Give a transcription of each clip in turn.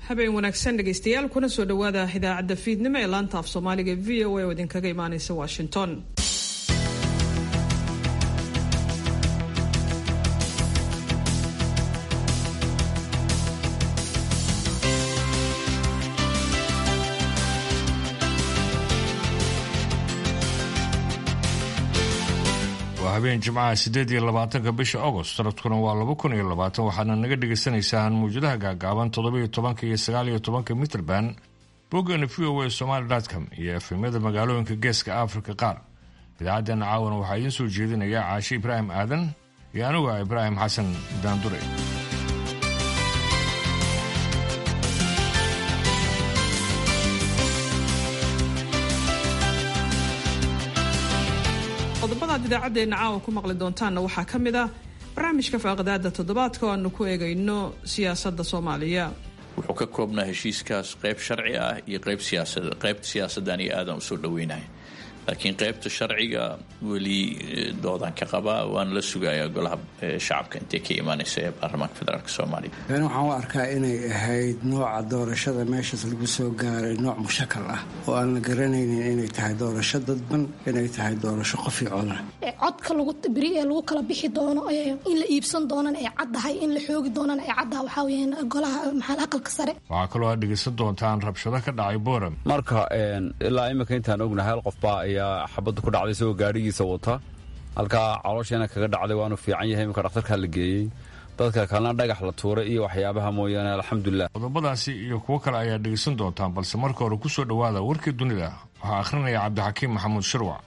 habeen wanaagsan dhegaystayaal kuna soo dhowaada idaacadda fiidnimo ee laanta af soomaaliga v o a oo idinkaga imaaneysa washington waa habeen jimcaha siddeed iyo labaatanka bisha agost sanadkuna waa laba kun iyo labaatan waxaadna naga dhagaysanaysaan mawjadaha gaagaaban toddoba-iyo tobanka iyo sagaal iyo tobanka mitrband boggeena v o a somaali com iyo efemyada magaalooyinka geeska afrika qaar idaacaddeena caawana waxaa idiin soo jeedinaya caashe ibraahim aadan iyo anuga ibraahim xasan daandure qodobadaad idaacaddeena caawa ku maqli doontaanna waxaa ka mid ah barnaamijka faaqadaada toddobaadka oo aanu ku eegayno siyaasadda soomaaliya wuxuu ka koobnaa heshiiskaas qayb sharci ah iyo qayb siyaasad qaybta siyaasaddan iyo aadan usoo dhaweynahay laakiin qaybta sharciga weli doodaan ka qabaa waana la sugayaa golaha shacabka intay ka imaanaysa ee baarlamaanka federaalk soomaaliya ani waxaan u arkaa inay ahayd nooca doorashada meeshaas lagu soo gaaray nooc mushakal ah oo aan la garanaynin inay tahay doorasho dadban inay tahay doorasho qofi coda codka beri ee lagu kala bixi doono in la iibsan doonana ay caddahay in la xoogi doonana ay caddaha waxaa weyaan golaha maxaa aqalka sare waxaa kaloo aad dhegaysan doontaan rabshado ka dhacay boram marka ilaa imika intaan ognahay hal qofbaa ayaa xabadda ku dhacday isagoo gaadhigiisa wata halkaa caloosheena kaga dhacday waanu fiican yahay imika dhakhtarkaa la geeyey dadka kalena dhagax la tuuray iyo waxyaabaha mooyaane alxamdulilah qodobadaasi iyo kuwo kale ayaad dhegaysan doontaan balse marka hore ku soo dhowaada warkii dunida waxaa akhrinaya cabdixakiim maxamuud shirwac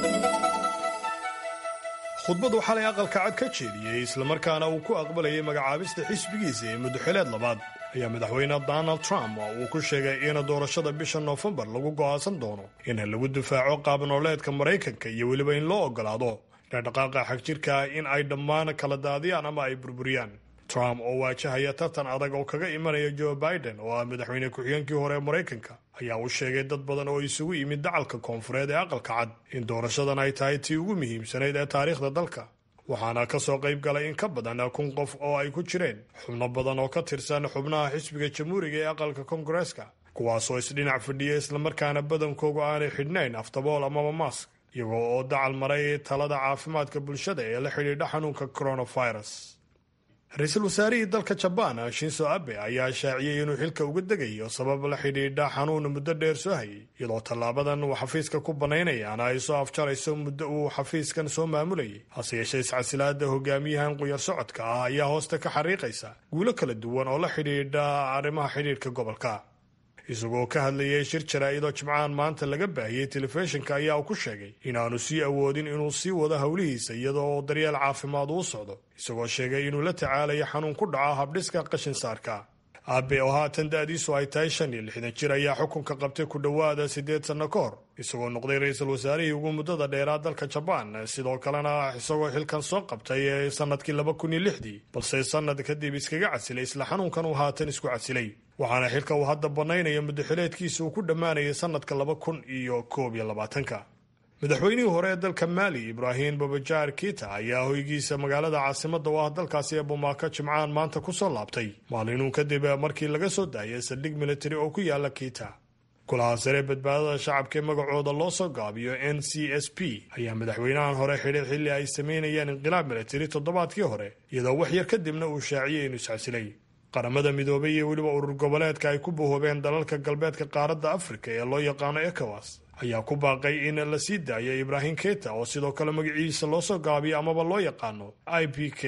khudbadu xalay aqalka cad ka jeediyey islamarkaana uu ku aqbalayay magacaabista xisbigiisa ee muddoxileed labaad ayaa madaxweyne donald trump uu ku sheegay in doorashada bisha noofembar lagu go'aansan doono in lagu difaaco qaabnooleedka maraykanka iyo weliba in loo ogolaado dhaqdhaqaaqa xagjirka in ay dhammaan kala daadiyaan ama ay burburiyaan trump oo waajahaya tartan adag oo kaga imanaya joe biden oo ah madaxweyne ku-xigeenkii hore ee maraykanka ayaa u sheegay dad badan oo isugu yimid dacalka koonfureed ee aqalka cad in doorashadan ay tahay tii ugu muhiimsanayd ee taariikhda dalka waxaana ka soo qayb galay in ka badan kun qof oo ay ku jireen xubno badan oo ka tirsan xubnaha xisbiga jamhuuriga ee aqalka koongareeska kuwaasoo isdhinac fadhiya islamarkaana badankoogu aanay xidhnayn aftabool amaba mask iyagoo oo dacal maray talada caafimaadka bulshada ee la xidhiidha xanuunka coronavirus ra-iisul wasaarihii dalka jabaan shinso abe ayaa shaaciyey inuu xilka uga degayo sabab la xidhiidha xanuun muddo dheer soo hayay iyadoo tallaabadan uu xafiiska ku banaynayaana ay soo afjarayso muddo uu xafiiskan soo maamulayay hase yeeshee iscasilaada hogaamiyahan quyar socodka ah ayaa hoosta ka xariiqaysa guulo kala duwan oo la xidhiidha arrimaha xidhiidhka gobolka isagoo ka hadlayay shir jaraa'idoo jimcahan maanta laga baahiyey telefishinka ayaa uu ku sheegay inaanu sii awoodin inuu sii wado howlihiisa iyadoo daryeel caafimaad uu socdo isagoo sheegay inuu la tacaalayo xanuun ku dhaco habdhiska qashin saarka aabe oo haatan da-diisu ay tahay shan iyo lixdan jir ayaa xukunka qabtay ku dhowaada siddeed sanno ka hor isagoo noqday ra-iisul wasaarihii ugu muddada dheeraa dalka jabaan sidoo kalena isagoo xilkan soo qabtay sanadkii laba kun iyo lixdii balse sanad kadib iskaga casilay isla xanuunkan uu haatan isku casilay waxaana xilka uu hadda bannaynayo muddoxileedkiisa uu ku dhammaanayay sanadka laba kun iyo koob iyo labaatanka madaxweynihii hore ee dalka maali ibraahim babajaar kita ayaa hoygiisa magaalada caasimadda u ah dalkaasi ee bumaako jimcahan maanta ku soo laabtay maalinuu kadib markii laga soo daayay saldhig militari oo ku yaala kita golaha sare badbaadada shacabka ee magacooda loo soo gaabiyo n c s p ayaa madaxweynahan hore xidhay xilli ay sameynayeen inqilaab militari toddobaadkii hore iyadoo wax yar kadibna uu shaaciyey inuu iscasilay qaramada midoobay iyo weliba urur goboleedka ay ku bahoobeen dalalka galbeedka qaaradda afrika ee loo yaqaano ecowas ayaa ku baaqay in la sii daayo ibraahim keta oo sidoo kale magaciisa loo soo gaabiyo amaba loo yaqaano i p k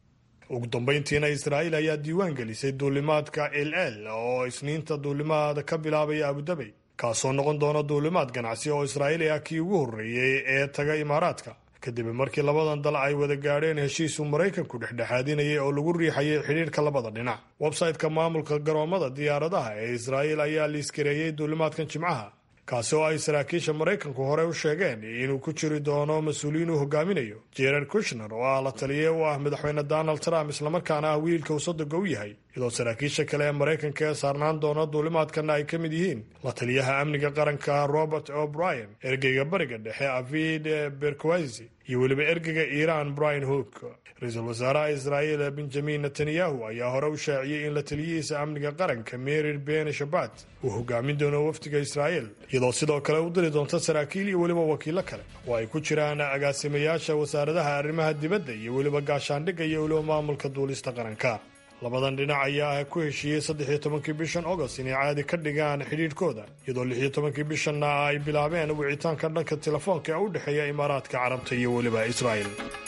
ugu dambayntiina israa'iil ayaa diiwaan gelisay duulimaadka l l oo isniinta duulimaad ka bilaabaya abudabey kaasoo noqon doona duulimaad ganacsi oo israa'iil ah kii ugu horreeyey ee taga imaaraadka kadib markii labadan dal ay wada gaadheen heshiisuu maraykanku dhexdhexaadinayay oo lagu riixayay xidhiirka labada dhinac websayteka maamulka garoomada diyaaradaha ee israa'iil ayaa liiskareeyey duulimaadkan jimcaha kaasi oo ay saraakiisha maraykanku hore u sheegeen inuu ku jiri doono mas-uuliyiin uu hogaaminayo jered kushner oo ah la taliye u ah madaxweyne donald trump islamarkaana ah wiilka uu sodoga u yahay iyadoo saraakiisha kale ee maraykanka ee saarnaan doona duulimaadkana ay ka mid yihiin la taliyaha amniga qaranka robert o'brien ergeyga bariga dhexe avid berkwasi iyo weliba ergeyga iiraan brian hook ra-iisul wasaaraha israa'iil benjamin netanyahu ayaa hore u shaaciyey in la taliyihiisa amniga qaranka merir ben shabat uu hogaamin doono wafdiga israa'iil iyadoo sidoo kale u diri doonta saraakiil iyo weliba wakiilo kale oo ay ku jiraan agaasimayaasha wasaaradaha arrimaha dibadda iyo weliba gaashaandhigga iyo weliba maamulka duulista qaranka labadan dhinac ayaa ku heshiiyey saddexiyo tobankii bishan agost inay caadi ka dhigaan xidhiidhkooda iyadoo lixiyo tobankii bishanna ay bilaabeen wicitaanka dhanka telefoonka ee u dhexeeya imaaraadka carabta iyo weliba israa'il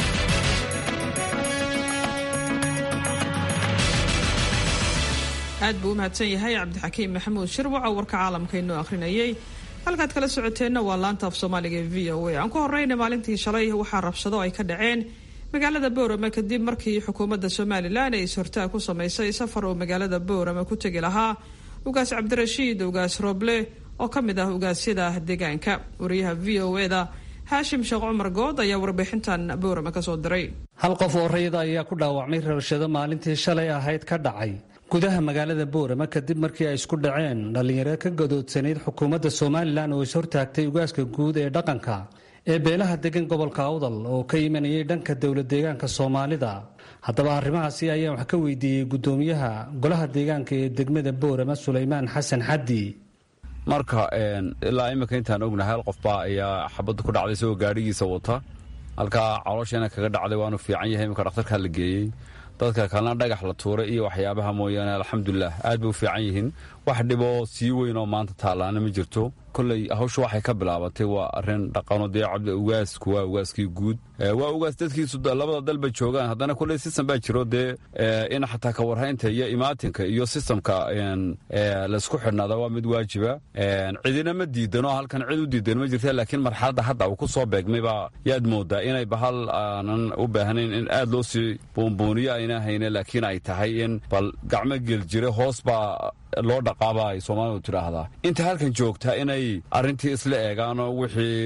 aad buu u mahadsan yahay cabdixakiim maxamuud shirwac oo warka caalamka inoo akhrinayay halkaad kala socoteenna waa laanta af soomaaliga ee v o a aan ku horeyna maalintii shalay waxaa rabshado ay ka dhaceen magaalada boorama kadib markii xukuumadda somalilan ay is-hortaag ku samaysay safar oo magaalada boorama ku tegi lahaa ugaas cabdirashiid ugaas rooble oo ka mid ah ugaasyada deegaanka wariyaha v o eda haashim sheekh cumar good ayaa warbixintan boorama kasoo diray hal qof oo rayida ayaa ku dhaawacmay rabshado maalintii shalay ahayd ka dhacay gudaha magaalada boorama kadib markii ay isku dhaceen dhallinyaro ka gadoodsanayd xukuumadda somalilan oo is-hortaagtay ugaaska guud ee dhaqanka ee beelaha degan gobolka awdal oo ka imanayay dhanka dowlad deegaanka soomaalida haddaba arrimahaasi ayaan wax ka weydiiyey guddoomiyaha golaha deegaanka ee degmada boorama sulaymaan xasan xaddi marka ilaa iminka intaan ognahay hal qofbaa ayaa xabadda ku dhacday isagoo gaadhigiisa wata halkaa caloosheena kaga dhacday waanu fiican yahay iminka dhakhtarkaa la geeyey dadka kalena dhagax la tuuray iyo waxyaabaha mooyaane alxamdulilah aad bay u fiican yihiin wax dhiboo sii weyn oo maanta taallaana ma jirto kolley hawshu waxay ka bilaabatay waa arrin dhaqano dee cabdi ugaasku waa ugaaskii guud waa ugaas dadkiisu labada dalba joogaan haddana kolley sistem baa jiro dee in xataa ka warhaynta iyo imaatinka iyo sistamka laysku xidhnaada waa mid waajiba cidina ma diidanoo halkan cid u diidan ma jirta laakiin marxaladda hadda uu ku soo beegmay baa yaad moodaa inay bahal aanan u baahnayn in aad loo sii buunbuuniyo ayna hayne laakiin ay tahay in bal gacmo gel jire hoos baa loo dhaqaaba ay soomaalidu tidhaahdaa inta halkan joogtaa inay arrintii isla eegaanoo wixii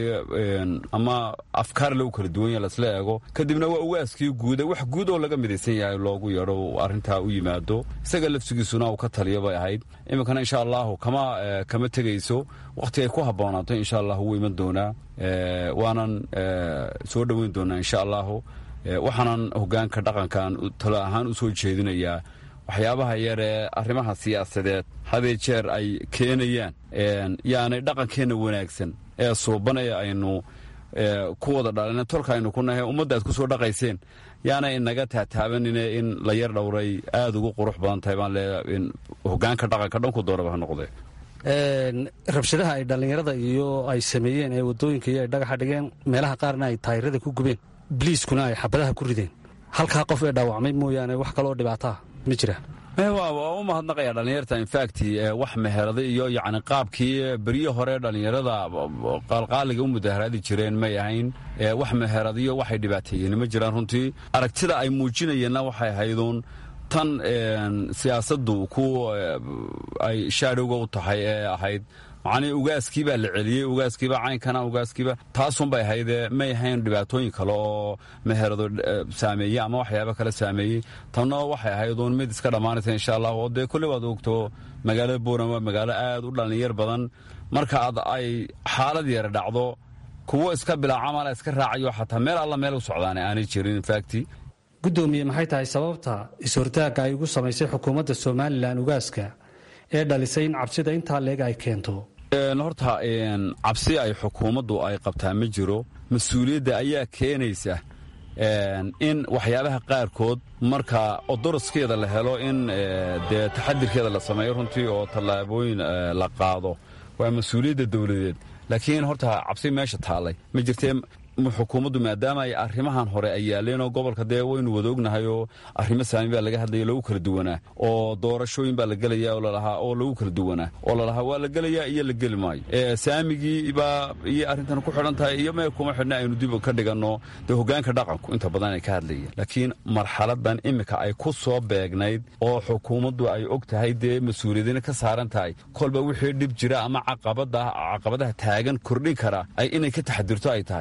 ama afkaar lagu kala duwan yaha laisla eego kadibna waa ugaaskii guuda wax guud oo laga midaysan yahay loogu yeedho arrintaa u yimaado isaga lafsigiisuna uu ka taliyo bay ahayd iminkana insha allahu kama kama tegayso wakhti ay ku habboonaato insha allahu wuu iman doonaa waanan soo dhoweyn doonaa insha allahu waxaanan hogaanka dhaqankan talo ahaan u soo jeedinayaa waxyaabaha yar ee arrimaha siyaasadeed hadee jeer ay keenayaan yaanay dhaqankeenna wanaagsan ee suubanaya aynu ku wada dhalina tolka aynu ku nahay ummadda aad ku soo dhaqayseen yaanay inaga taataabanine in la yar dhowray aada ugu qurux badan tahay baan leeyahay in hogaanka dhaqanka dhanku dooraba ha noqdee rabshadaha ay dhallinyarada iyo ay sameeyeen ee waddooyinka iyo ay dhagaxa dhigeen meelaha qaarna ay taayirada ku gubeen biliiskuna ay xabadaha ku rideen halkaa qof ee dhaawacmay mooyaane wax kaloo dhibaataa ma jira waa u mahadnaqaya dhallinyarta infact wax meherada iyo yacni qaabkii beryo hore dhallinyarada qaalqaaliga u mudaharaadi jireen may ahayn wax meheradiyo waxay dhibaateeyeen ma jiraan runtii aragtida ay muujinayeenna waxay ahayduun tan siyaasaddu ku ay shaadhowga u tahay ee ahayd macnii ugaaskii baa la celiyey ugaaskiiba caynkana ugaaskiiba taasunbay ahaydee may ahayn dhibaatooyin kale oo meherado saameeyey ama waxyaaba kale saameeyey tanna waxay ahayduun mid iska dhammaanaysa insha allah oo dee kolley waad ogto magaalada buuran waa magaalo aad u dhallinyar badan marka ad ay xaalad yara dhacdo kuwo iska bilaacamala iska raacayo xataa meel alla meel u socdaane aanay jirin infacti guddoomiye maxay tahay sababta is-hortaagga ay ugu samaysay xukuumadda somalilan ugaaska ee dhalisay in cabsida intaa leeg ay keento horta cabsi ay xukuumaddu ay qabtaa ma jiro mas-uuliyadda ayaa keenaysa in waxyaabaha qaarkood marka odoroskeeda la helo in dee taxadirkeeda la sameeyo runtii oo tallaabooyin la qaado waa mas-uuliyadda dowladeed laakiin horta cabsi meesha taallay ma jirtee xukuumaddu maadaama ay arrimahan hore ay yaaleenoo gobolka dee waynu wada ognahay oo arrimo saami baa laga hadlaya lagu kala duwanaa oo doorashooyin baa la gelaya oo lalahaa oo lagu kala duwanaa oo lalahaa waa la gelayaa iyo la geli maayo saamigii baa iyo arrintan ku xidhan tahay iyo mee kuma xidhna aynu dib ka dhiganno dee hogaanka dhaqanku inta badan ay ka hadlayeen laakiin marxaladan iminka ay ku soo beegnayd oo xukuumaddu ay og tahay dee mas-uuliyadina ka saaran tahay kolba wixii dhib jira ama caqabadaha taagan kordhin kara ay inay ka taxadirto ay tahay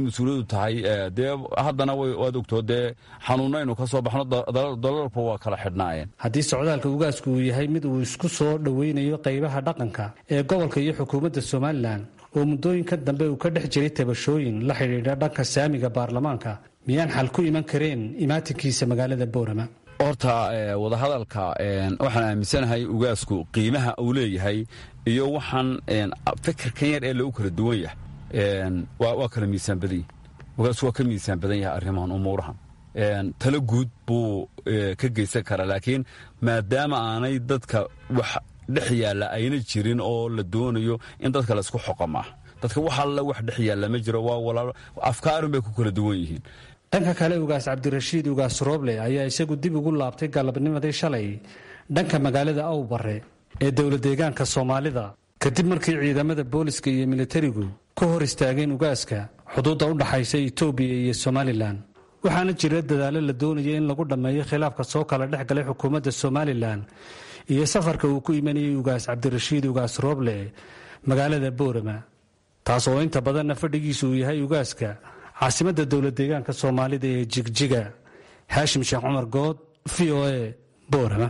mas-uuliyadu tahay dee haddana waad ogtoo dee xanuunna aynu ka soo baxno dalalku waa kala xidhnaayeen haddii socdaalka ugaasku uu yahay mid uu isku soo dhoweynayo qaybaha dhaqanka ee gobolka iyo xukuumadda somalilan oo muddooyinka dambe uu ka dhex jiray tabashooyin la xidhiidha dhanka saamiga baarlamaanka miyaan xal ku iman kareen imaatinkiisa magaalada boorama horta wadahadalka waxaan aaminsanahay ugaasku qiimaha uu leeyahay iyo waxaan fikirkan yar ee lagu kala duwan yahay waa kala miisaan badan yahi ugaasku waa ka miisaan badan yahay arrimahan umuurahan talo guud buu ka geysan karaa laakiin maadaama aanay dadka wax dhex yaalla ayna jirin oo la doonayo in dadka laysku xoqamaa dadka wax alla wax dhex yaalla ma jiro waa walaalo afkaarun bay ku kala duwan yihiin dhanka kale ugaas cabdirashiid ugaas rooble ayaa isagu dib ugu laabtay galabnimadii shalay dhanka magaalada awbare ee dowlad deegaanka soomaalida kadib markii ciidamada booliska iyo militarigu ka hor istaageen ugaaska xuduudda u dhaxaysa etoobiya iyo somalilan waxaana jira dadaallo la doonaya in lagu dhammeeyo khilaafka soo kala dhex galay xukuumadda somalilan iyo safarka uu ku imanayay ugaas cabdirashiid ugaas rooble magaalada boorama taas oo inta badanna fadhigiisu uu yahay ugaaska caasimadda dowlad deegaanka soomaalida ee jigjiga haashim sheekh cumar good v o a boorama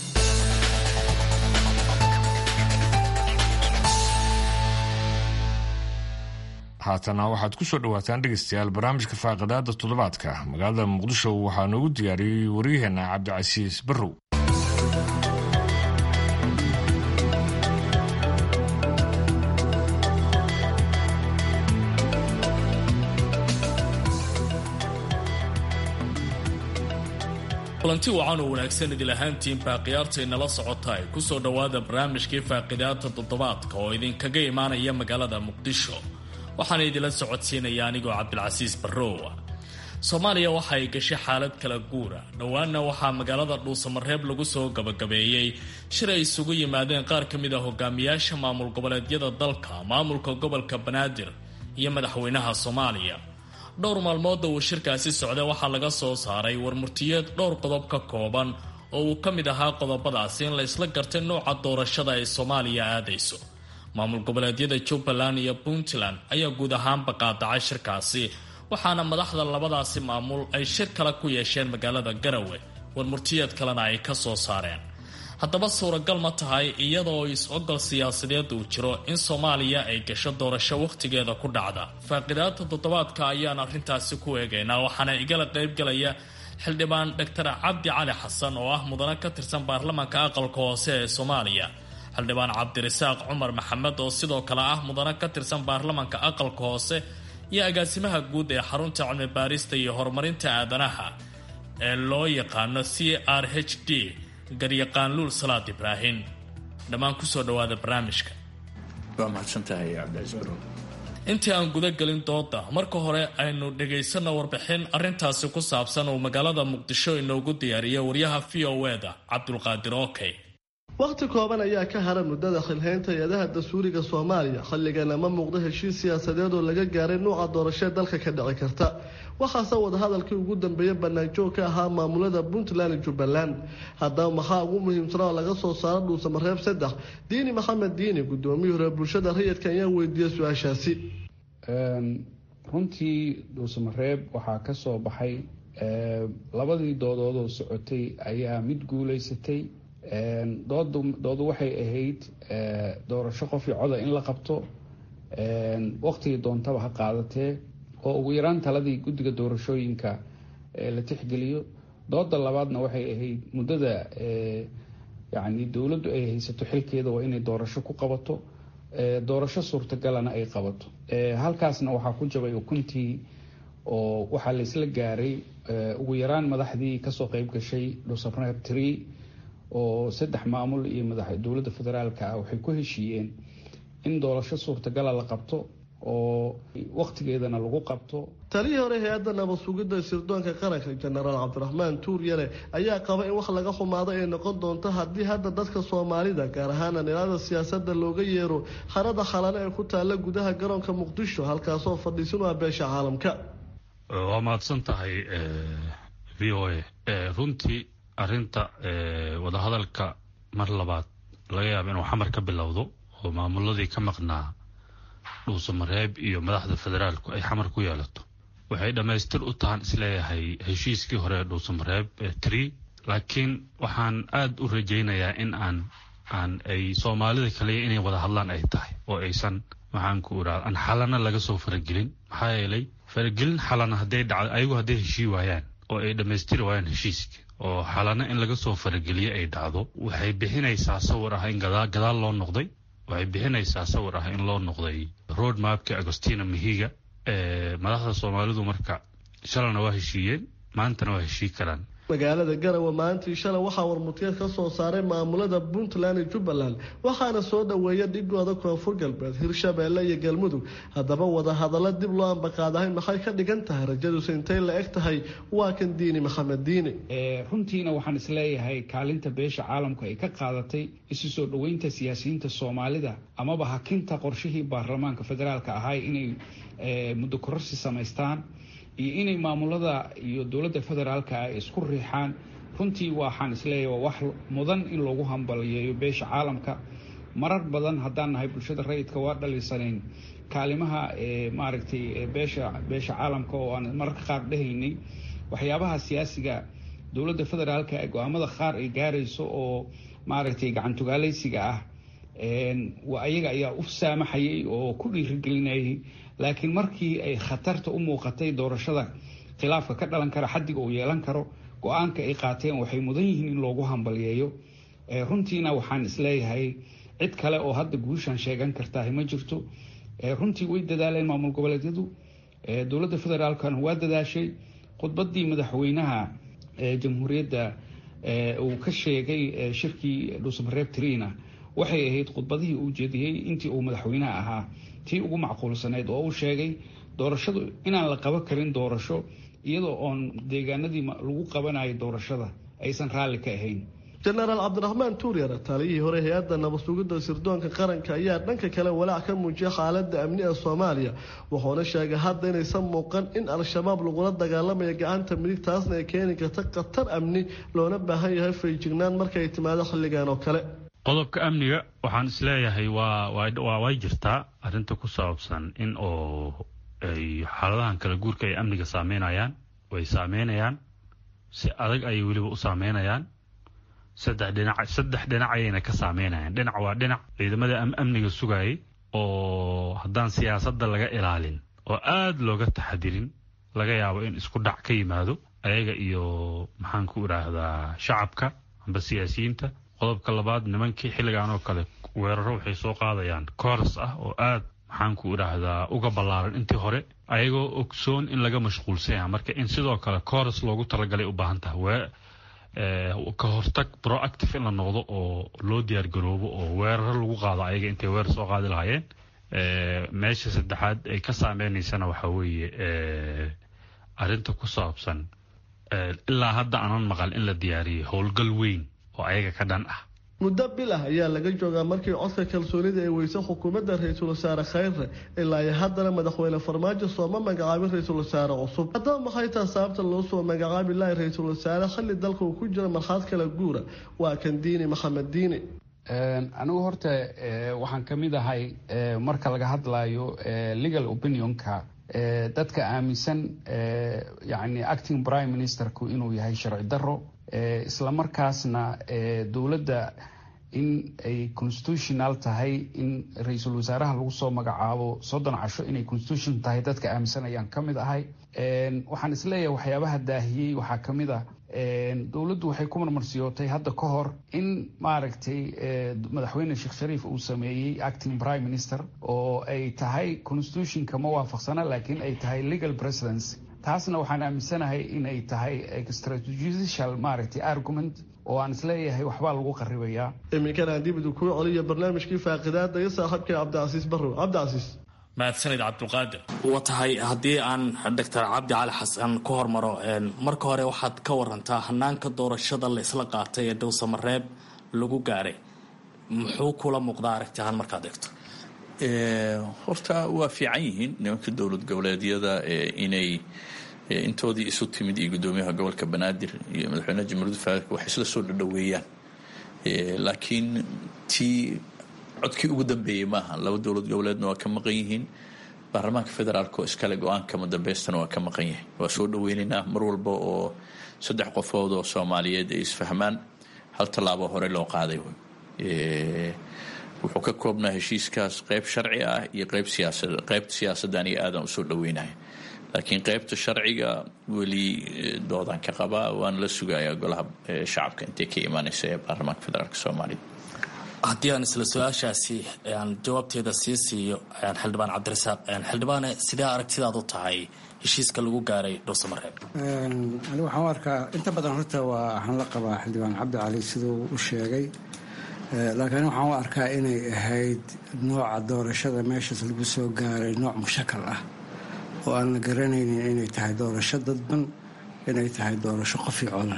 haatana waxaad ku soo dhowaataan dhegaystayaal barnaamijka faaqidaada toddobaadka magaalada muqdisho waxaa noogu diyaariyey waryaheena cabdicasiis barrow kulanti wacan oo wanaagsan idil ahaantiinbaa khiyaartay nala socota ay ku soo dhowaada barnaamijkii faaqidaada toddobaadka oo idinkaga imaanaya magaalada muqdisho waxaana idinla socodsiinaya anigoo cabdilcasiis barrowa soomaaliya waxa ay gashay xaalad kala guura dhowaanna waxaa magaalada dhuusamareeb lagu soo gabagabeeyey shir ay isugu yimaadeen qaar ka mid a hogaamiyaasha maamul goboleedyada dalka maamulka gobolka banaadir iyo madaxweynaha soomaaliya dhowr maalmooda uu shirkaasi socday waxaa laga soo saaray warmurtiyeed dhowr qodob ka kooban oo uu ka mid ahaa qodobadaasi in la isla gartay nooca doorashada ay soomaaliya aadayso maamul goboleedyada jubbaland iyo puntland ayaa guud ahaanba qaadacay shirkaasi waxaana madaxda labadaasi maamul ay shir kale ku yeesheen magaalada garawe warmurtiyeed kalena ay ka soo saareen haddaba suuragal ma tahay iyadaoo is-ogol siyaasadeed uu jiro in soomaaliya ay gasho doorasho wakhtigeeda ku dhacda faaqidaadta toddobaadka ayaan arrintaasi ku eegaynaa waxaana igala qaybgalaya xildhibaan doctor cabdi cali xasan oo ah mudane ka tirsan baarlamaanka aqalka hoose ee soomaaliya xildhibaan cabdirasaaq cumar maxamed oo sidoo kale ah mudane ka tirsan baarlamaanka aqalka hoose iyo agaasimaha guud ee xarunta cilmi baarista iyo horumarinta aadanaha ee loo yaqaano c r h d garyaqaan luul salaad ibraahim dhammaan kusoo dhawaada barnaamijka waa mahadsantahay cabdicaiis barow intii aan guda gelin dooda marka hore aynu dhagaysano warbixin arintaasi ku saabsan uu magaalada muqdisho inoogu diyaariyay waryaha v o eda cabdulqaadir okey wakhti kooban ayaa ka hara muddada xilhaynta hay-adaha dastuuriga soomaaliya xilligana ma muuqdo heshiis siyaasadeed oo laga gaaray nuuca doorashee dalka ka dhici karta waxaase wadahadalkii ugu dambeeyey banaanjoog ka ahaa maamulada puntland iyo jubbaland haddaba maxaa ugu muhiimsanaa oo laga soo saaro dhuusamareeb saddex diini maxamed diini gudoomiyii hore bulshada rayidka ayaa weydiiyey su-aashaasi runtii dhuusamareeb waxaa ka soo baxay labadii doodood oo socotay ayaa mid guuleysatay doodu waxay ahayd doorasho qofii coda in la qabto waqtigii doontaba ha qaadatee oo ugu yaraan taladii guddiga doorashooyinka la tixgeliyo dooda labaadna waxay ahayd muddada yani dowladdu ay haysato xilkeeda waa inay doorasho ku qabato doorasho suurtagalana ay qabato halkaasna waxaa ku jabay ukuntii oo waxaa la isla gaaray ugu yaraan madaxdii kasoo qeyb gashay dhuusamareeb tree oo saddex maamul iyo madax dowladda federaalka ah waxay ku heshiiyeen in doorasho suurtagala la qabto oo waqtigeedana lagu qabto talihii hore hay-adda nabad sugidda sirdoonka qaranka jenaraal cabdiraxmaan tuuryare ayaa qaba in wax laga xumaado ay noqon doonto haddii hadda dadka soomaalida gaar ahaan dhinacyada siyaasadda looga yeero harada khalane ee ku taalla gudaha garoonka muqdisho halkaasoo fadhiisin u ah beesha caalamka waa mahadsan tahay v o a runtii arinta wadahadalka mar labaad laga yaaba inuu xamar ka bilowdo oo maamuladii ka maqnaa dhuusamareeb iyo madaxda federaalku ay xamar ku yeelato waxay dhammaystir u tahan isleeyahay heshiiskii hore ee dhuusamareeb tree laakiin waxaan aada u rajaynayaa in aan aan ay soomaalida kaliya inay wada hadlaan ay tahay oo aysan maxaan ku irahda aan xalana laga soo faragelin maxaa yeelay faragelin xalana hadday dhacdo ayagu hadday heshii waayaan oo ay dhammaystiri waayaan heshiiska oo xalana in laga soo farageliye ay dhacdo waxay bixinaysaa sawir ah in gadaal loo noqday waxay bixinaysaa sawir ah in loo noqday road mapka agostina mahiga madaxda soomaalidu marka shalana waa heshiiyeen maantana waa heshii karaan magaalada garawe maalintii shalay waxaa warmutiyeed ka soo saaray maamulada puntland iyo jubbaland waxaana soo dhoweeya dhigooda koonfur galbeed hirshabeelle iyo galmudug haddaba wadahadallo dib loo ambaqaadahayn maxay ka dhigan tahay rajaduse intay la eg tahay waa kan diini maxamed diini runtiina waxaan isleeyahay kaalinta beesha caalamku ay ka qaadatay isu soo dhoweynta siyaasiyiinta soomaalida amaba hakinta qorshihii baarlamaanka federaalka ahay inay muddo kororsi samaystaan iyo inay maamulada iyo dowladda federaalka ay isku riixaan runtii waxaan isleeyahay waa wax mudan in loogu hambaliyeeyo beesha caalamka marar badan haddaan nahay bulshada rayidka waa dhaliisanayn kaalimaha maaragtay beesha beesha caalamka oo aan mararka qaar dhahaynay waxyaabaha siyaasiga dowladda federaalka ee go-aamada qaar ay gaarayso oo maaragtay gacantugaalaysiga ah ayaga ayaa u saamaxayay oo ku dhiirigelinayay laakiin markii ay khatarta u muuqatay doorashada khilaafka ka dhalan kara xadiga uu yeelan karo go-aanka ay qaateen waxay mudan yihiin in loogu hambaliyeeyo runtiina waxaan isleeyahay cid kale oo hadda guushan sheegan kartaah ma jirto runtii way dadaaleen maamul goboleedyadu dowladda federaalkana waa dadaashay khudbadii madaxweynaha jamhuuriyadda uu ka sheegay shirkii dhuusamareeb trina waxay ahayd khudbadihii uu jeediyey intii uu madaxweynaha ahaa tii ugu macquulsanayd oo uu sheegay doorashadu inaan la qaban karin doorasho iyadoo oon deegaanadii lagu qabanayo doorashada aysan raalli ka ahayn jenaraal cabdiraxmaan tuuryar taliyihii hore hay-adda nabadsugidda sirdoonka qaranka ayaa dhanka kale walaac ka muujiyay xaaladda amni ee soomaaliya wuxuuna sheegay hadda inaysan muuqan in al-shabaab lagula dagaalamayo gacanta midig taasna ay keeni karta khatar amni loona baahan yahay fayjignaan markay timaado xilligan oo kale qodobka amniga waxaan isleeyahay waa way jirtaa arrinta ku saabsan in oo ay xaaladahan kala guurka ay amniga saameynayaan way saameynayaan si adag ayay weliba u saameynayaan saddex dhinac saddex dhinac ayayna ka saameynayaan dhinac waa dhinac ciidamada amniga sugayay oo haddaan siyaasadda laga ilaalin oo aada looga taxadirin laga yaabo in isku dhac ka yimaado ayaga iyo maxaan ku idhaahdaa shacabka amba siyaasiyiinta qodobka labaad nimankii xilligan oo kale weeraro waxay soo qaadayaan kooras ah oo aad maxaan ku idhaahdaa uga ballaaran intii hore ayagoo ogsoon in laga mashquulsan yaha marka in sidoo kale kooras loogu talagalay u baahan tahay ka hortag proactive in la noqdo oo loo diyaar garoobo oo weeraro lagu qaado ayaga intay weerar soo qaadi lahaayeen meesha saddexaad ay ka saameynaysana waxaa weeye arrinta ku saabsan ilaa hadda aanan maqal in la diyaariyay howlgal weyn oo ayaga ka dhan ah muddo bil ah ayaa laga joogaa markii codka kalsoonida ay weysay xukuumadda ra-iisul wasaare khayre ilaa iyo haddana madaxweyne farmaajo sooma magacaabin ra-iisul wasaare cusub haddaba maxay taha sababta loo soo magacaabi lahay ra-iisul wasaare xilli dalka uu ku jiro marxaad kala guura waa kan diini maxamed diini anigu horta waxaan ka mid ahay marka laga hadlayo legal opinionka dadka aaminsan yani acting prime ministerku inuu yahay sharci daro islamarkaasna dowladda in ay constitutional tahay in ra-iisul wasaaraha lagu soo magacaabo soddon casho inay constitution tahay dadka aaminsan ayaan ka mid ahay waxaan isleeyahay waxyaabaha daahiyey waxaa ka mid ah dowladdu waxay ku marmarsiyootay hadda ka hor in maaragtay madaxweyne sheekh shariif uu sameeyey acting prime minister oo ay tahay constitutionka ma waafaqsana laakiin ay tahay legal presidency taasna waxaan aaminsanahay in ay tahay extrajudicial maaragtay argument oo aan isleeyahay waxbaa lagu qaribayaa iminkan aan dib idu kuu celiyo barnaamijkii faaqidaada iyo saaxiibkay cabdicasiis barrow cabdicasiis mahadsanid cabdulqaadir wa tahay haddii aan doctor cabdi cali xasan ku hormaro marka hore waxaad ka warantaa hanaanka doorashada la isla qaatay ee dhowsamareeb lagu gaaray muxuu kula muuqdaa aragtiahaan markaad eegto horta waa fiican yihiin nimanka dowlad goboleedyada inay intoodii isu timid iyo guddoomiyaha gobolka banaadir iyo madaxweynaha jamhuuriyadda federaalk wax isla soo dhadhoweeyaan laakiin tii codkii ugu dambeeyey maaha laba dowlad goboleedna waa ka maqan yihiin baarlamaanka federaalk oo iskale go-aanka madabeystana waa ka maqan yahay waa soo dhaweynaynaa mar walba oo saddex qofood oo soomaaliyeed ay isfahmaan hal tallaabo hore loo qaaday wuxuu ka koobnaa heshiiskaas qeyb sharci ah iyo qeyb siyaasad qeybta siyaasaddan iyo aadan usoo dhaweynahay laakiin qeybta sharciga weli doodaan ka qabaa waana la sugayaa golaha shacabka intay ka imaaneysa ee baarlamaanka federaalk soomaaliya haddii aan isla su-aashaasi aan jawaabteeda sii siiyo xildhibaan cabdirasaaq xildhibaane sidee aragtidaad u tahay heshiiska lagu gaaray dhowsamareeb anigu waxaan u arkaa inta badan horta waa waxaan la qabaa xildhibaan cabdi cali siduu u sheegay laakiin waxaan u arkaa inay ahayd nooca doorashada meeshaas lagu soo gaaray nooc mushakal ah oo aan la garanaynin inay tahay doorasho dadban inay tahay doorasho qofi coda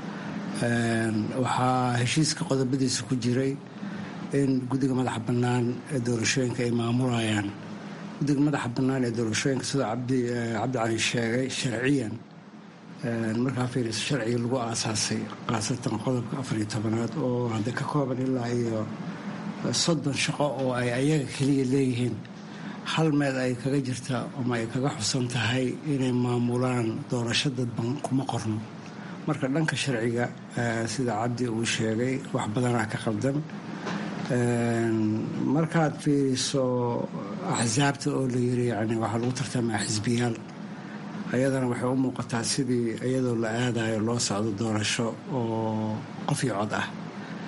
waxaa heshiiska qodobadiisa ku jiray in guddiga madaxa bannaan ee doorashooyinka ay maamulayaan guddiga madaxa bannaan ee doorashooyinka sida cabdi cali sheegay sharciyan markaa fiiriso sharciga lagu aasaasay khaasatan qodobka afariyo tobanaad oo hadda ka kooban ilaa iyo soddon shaqo oo ay ayaga keliya leeyihiin hal meel ay kaga jirta ama ay kaga xusan tahay inay maamulaan doorasho dadban kuma qorno marka dhanka sharciga sida cabdi uu sheegay wax badanaa ka qaldan markaad fiiriso axsaabta oo la yiri yani waxaa lagu tartamaa xisbiyaal ayadana waxay u muuqataa sidii iyadoo la aadayo loo socdo doorasho oo qof iyo cod ah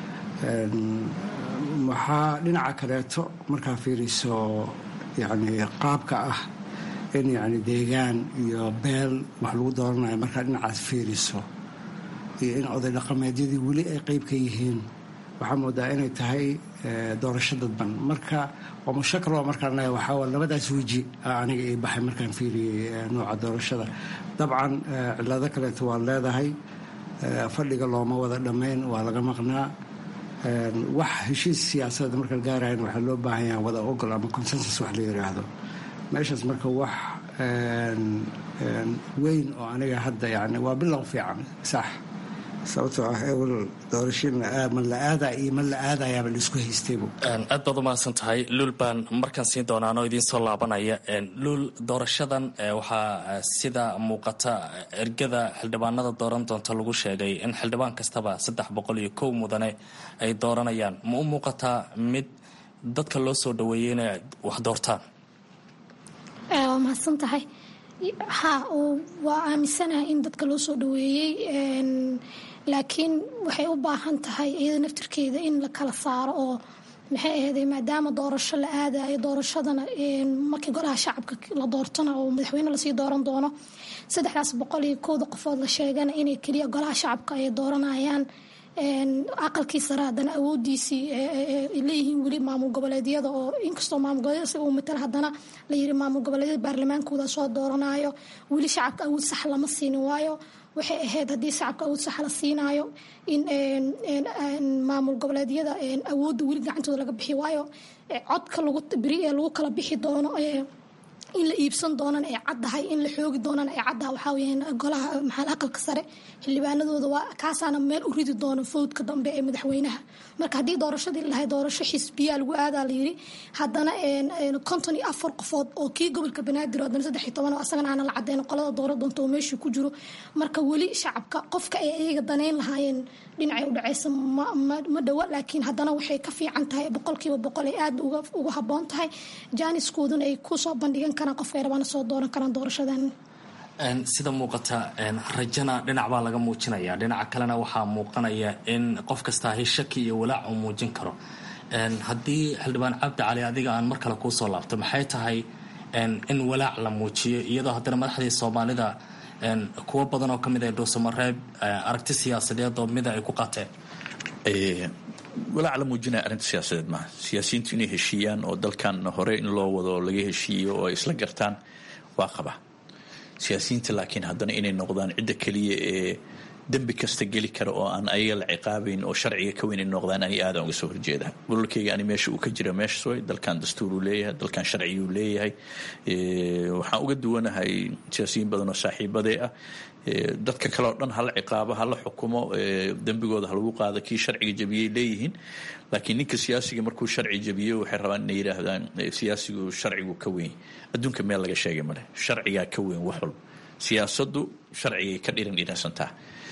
waxaa dhinaca kaleeto markaa fiiriso yani qaabka ah in yani deegaan iyo beel wax lagu dooranayo markaa dhinacaas fiiriso iyo in oday dhaqameedyadii weli ay qeyb ka yihiin waxaa moodaa inay tahay doorasho dadban marka waa mushakal oo markaan leeya waxaa labadaas weji aniga ii baxay markaan fiiriyey nooca doorashada dabcan cilado kaleeto waa leedahay fadhiga looma wada dhammayn waa laga maqnaa wax heshiis siyaasadda marka la gaarayan waxaa loo baahan yaha wada ogol ama consensus wax la yiraahdo meeshaas marka wax weyn oo aniga hadda yani waa bilow fiican sax sababtoo ah ewel doorashin ma la aadaa iyo ma la aadayaaba la isku haystaybu aad baad umahadsan tahay luul baan markaan siin doonaanoo idiin soo laabanaya luul doorashadan waxaa sida muuqata ergada xildhibaanada dooran doonta lagu sheegay in xildhibaan kastaba saddex boqol iyo kow mudane ay dooranayaan ma u muuqataa mid dadka loo soo dhaweeyey inay wax doortaan waa mahadsan tahay ha waa aaminsanahay in dadka loo soo dhaweeyey laakiin waxay u baahan tahay iyada naftirkeeda in la kala saaro oo maxay ahayday maadaama doorasho la aadayo doorashadana markii golaha shacabka la doortona oo madaxweyne lasii dooran doono saddexdaas boqol iyo kowda qofood la sheegana inay keliya golaha shacabka ay dooranayaan aqalkii sare haddana awoodiisii leeyihiin weli maamul goboleedyada oo inkastoo maamul goboleedyada si uu matala haddana la yiri maamul goboleedyada baarlamaankooda soo dooranayo weli shacabka awood sax lama siinin waayo waxay ahayd haddii shacabka awood sax la siinaayo in maamul goboleedyada awoodda weli gacantooda laga bixi waayo codka lagu beri ee lagu kala bixi doono in la iibsan doonana ay caddahay in la xoogi doonana ay caddahay waxaa weyaan golaha maxaa aqalka sare xildhibaanadooda waa kaasaana meel u ridi doono fowdka dambe ee madaxweynaha marka haddii doorashadii lahay doorasho xisbiyaa lagu aadaa la yiri haddana konton iyo afar qofood oo kii gobolka banaadir haddana saddex iyo toban oo asagana aana la cadeyn qolada doora doonta oo meeshii ku jiro marka weli shacabka qofka ay iyaga daneyn lahaayeen dhinacay u dhacaysa ma dhowa laakiin haddana waxay ka fiican tahay boqolkiiba boqol ay aada uga habboon tahay jaaniskooduna ay kusoo bandhigan karaan qofka ay rabaan soo dooran karaan doorashadan sida muuqata rajana dhinac baa laga muujinaya dhinaca kalena waxaa muuqanaya in qof kastaa hi shaki iyo walaac uu muujin karo haddii xildhibaan cabdi cali adiga aan mar kale kuusoo laabto maxay tahay in walaac la muujiyo iyadoo haddana madaxdii soomaalida kuwo badan oo kamid ah dhuusamareeb aragti siyaasadeed oo mida ay ku qateen walaac la muujinaya arrinta siyaasadeed maaha siyaasiyiintu inay heshiiyaan oo dalkan hore in loo wado laga heshiiyo oo ay isla gartaan waa qaba siyaasiyiinta laakiin haddana inay noqdaan cidda keliya ee dembi kasta geli kara oo aan ayaga la ciqaabayn oo sharciga ka weyn noqdaan ani aadaan uga soo horjeeda gobolkayga ani meesha uu ka jira meeshas way dalkan dastuuruu leeyahay dalkan sharciyuu leeyahay waxaan uga duwanahay siyaasiyiin badan oo saaxiibadee ah dadka kale oo dhan hala ciqaabo hala xukumo dembigooda halagu qaado kii sharciga jabiyey leeyihiin laakiin ninka siyaasiga markuu sharci jabiyo waxay rabaan inay yidhaahdaan siyaasigu sharcigu ka weyn adduunka meel laga sheegay male sharcigaa ka weyn wax walba siyaasaddu sharcigay ka dhiran dhiransantaa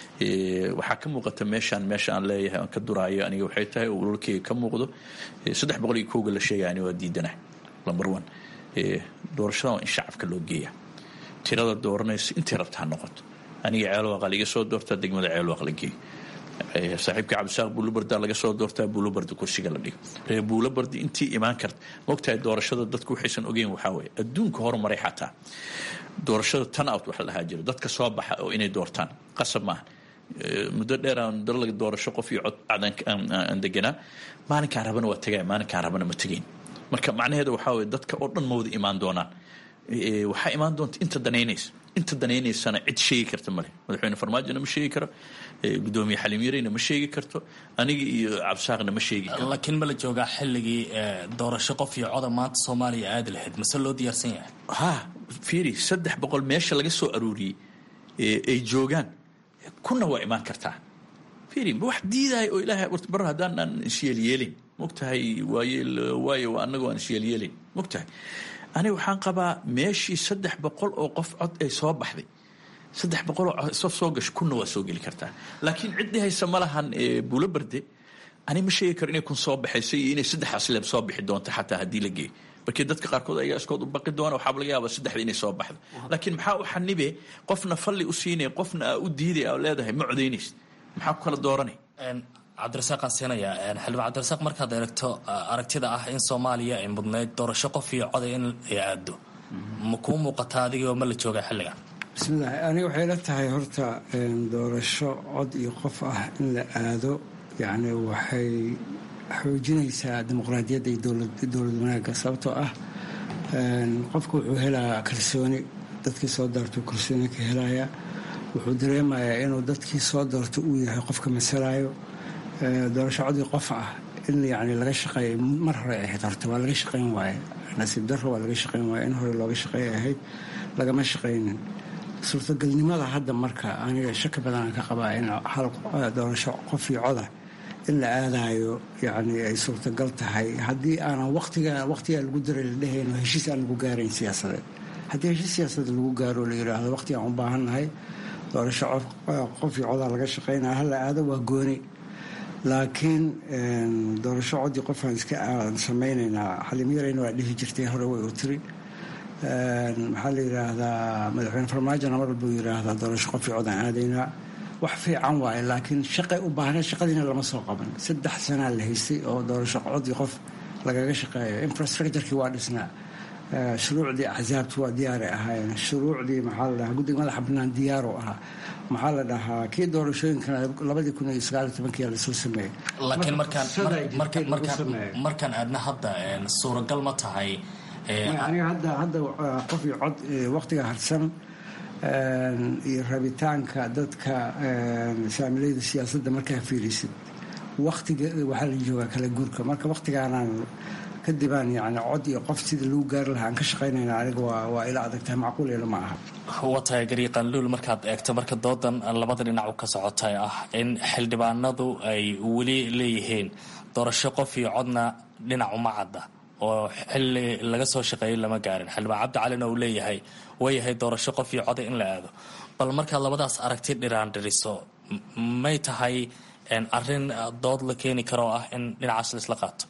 waxaa ka muuqata meeshaan meesha aan leeyahay aan ka duraayo aniga waxay tahay oo ulolkeyga ka muuqdo saddex boqol iyo kowga la sheegaya ani waa diidanahay number one doorashada waa in shacabka loo geeya tirada dooranaysa intay rabta ha noqoto aniga ceelwaqa liga soo doortaa degmada ceelwaq la geeyo saaxiibka cabdisaaq buulabardaa laga soo doortaa buulabarda kursiga la dhigo reer buulabardi intii imaan karta maogtahay doorashada dadku waxaysan ogeyn waxaa weeye adduunka horumaray xataa doorashada tan out waxa la dhahaa jiro dadka soo baxa oo inay doortaan qasab maaha muddo dheer aan dalaga doorasho qof iyo cod aan deganaa maalinkaan rabana waa tegaya maalinkaan rabana ma tegayn marka macnaheeda waxaa weye dadka oo dhan ma wada imaan doonaan waxaa imaan doonta inta danaynaysa inta danaynaysana cid sheegi karta male madaxweyne farmaajona ma sheegi karo gudoomiye xaliim yareyna ma sheegi karto aniga iyo cabsaaqna ma sheegi karo laakiin ma la joogaa xilligii doorasho qof iyo coda maanta soomaaliya aadi lahayd mase loo diyaarsan yahay ha fiiri saddex boqol meesha laga soo aruuriyey ay joogaan kuna waa imaan kartaa fiiri wax diidaya oo ilaahay bar haddaan aan isyeelyeelin mogtahay waayeel waayo anagoo aan isyeelyeelin mogtahay aniga waxaan qabaa meeshii saddex boqol oo qof cod ay soo baxday saddex boqol oo sof soo gasho kunna waa soo geli kartaa laakiin ciddii haysa ma lahan buulo barde ani ma sheegi karo inay kun soo baxayso iyo inay saddexdaas leeb soo bixi doonto xataa haddii la geeyo markii dadka qaarkood ayagaa iskood u baqi doona waxaaba laga yaabaa saddexda inay soo baxdo laakiin maxaa u xanibe qofna falli u siinaya qofna aa u diiday aa leedahay ma codaynaysa maxaa ku kala dooranay cabdirasaaqaan siinayaa xildhibaan cabdirasaaq markaad eegto aragtida ah in soomaaliya ay mudnayd doorasho qof iyo coday in ay aado ma kuu muuqataa adigoo ma la jooga xilligan bismillahi aniga waxay la tahay horta doorasho cod iyo qof ah in la aado yacni waxay xoojinaysaa dimuqraadiyadda iyo dowlad wanaagga sababtoo ah qofku wuxuu helaa kalsooni dadkii soo daartuu kalsooni ka helaya wuxuu dareemayaa inuu dadkii soo doorto uu yahay qofka masalayo doorasho codii qof ah in yani laga shaqeeya mar hore ahayd horta waa laga shaqayn waaye nasiib daro waa laga shaqayn waaye in hore looga shaqeey ahayd lagama shaqaynin suurtagalnimada hadda marka aniga shaki badanaan ka qabaa in hal doorasho qof iyo coda in la aadayo yani ay suurtagal tahay haddii aanan watiga waqtigaa lagu daray la dhehayno heshiis aan lagu gaarayn siyaasadeed haddii heshiis siyaasadeed lagu gaaro la yidhaahdo waqtigaan u baahannahay doorasho qof iyo codaa laga shaqaynaya hala aado waa gooni laakiin doorasho codii qofaan iska aan samaynaynaa xalimyarayna waa dhihi jirtay hore way u tiri maxaa la yidhaahdaa madaxweyne farmaajona mar walbuu yidhaahdaa doorasho qof iyo codaan aadaynaa wax fiican waaye laakiin shaqay u baahna shaqadiina lama soo qaban saddex sanaa la haystay oo doorasho codii qof lagaga shaqeeyo infrastructurkii waa dhisnaa shuruucdii axsaabtu waa diyaaray ahaayeen shuruucdii maxaa la dhahaa guddiga madaxa bannaan diyaaru ahaa maxaa la dhahaa kii doorashooyinkana labadii kun iyo sagaal iyo tobankiyaa lasoo sameeyey laakiin markaan markaan aadna hadda suuragal ma tahay aniga hadda hadda qof iyo cod waqtiga harsan iyo rabitaanka dadka saamilayda siyaasadda markaa fiirisid waqtiga waxaa la joogaa kala guurka marka waqtigaanaan kadibaan yani cod iyo qof sidii lagu gaari lahaa aan ka shaqaynayna aniga waa ila adagtahay macquul ila ma aha waa tahay gariiqanluul markaad eegto marka doodan labada dhinac ka socotay ah in xildhibaanadu ay weli leeyihiin doorasho qof iyo codna dhinac uma cadda oo xili laga soo shaqeeyay lama gaarin xildhibaan cabdi calina uu leeyahay waayahay doorasho qof iyo coda in la aado bal markaad labadaas aragti dhiraan dhiriso may tahay arin dood la keeni karoo ah in dhinacaas laisla qaato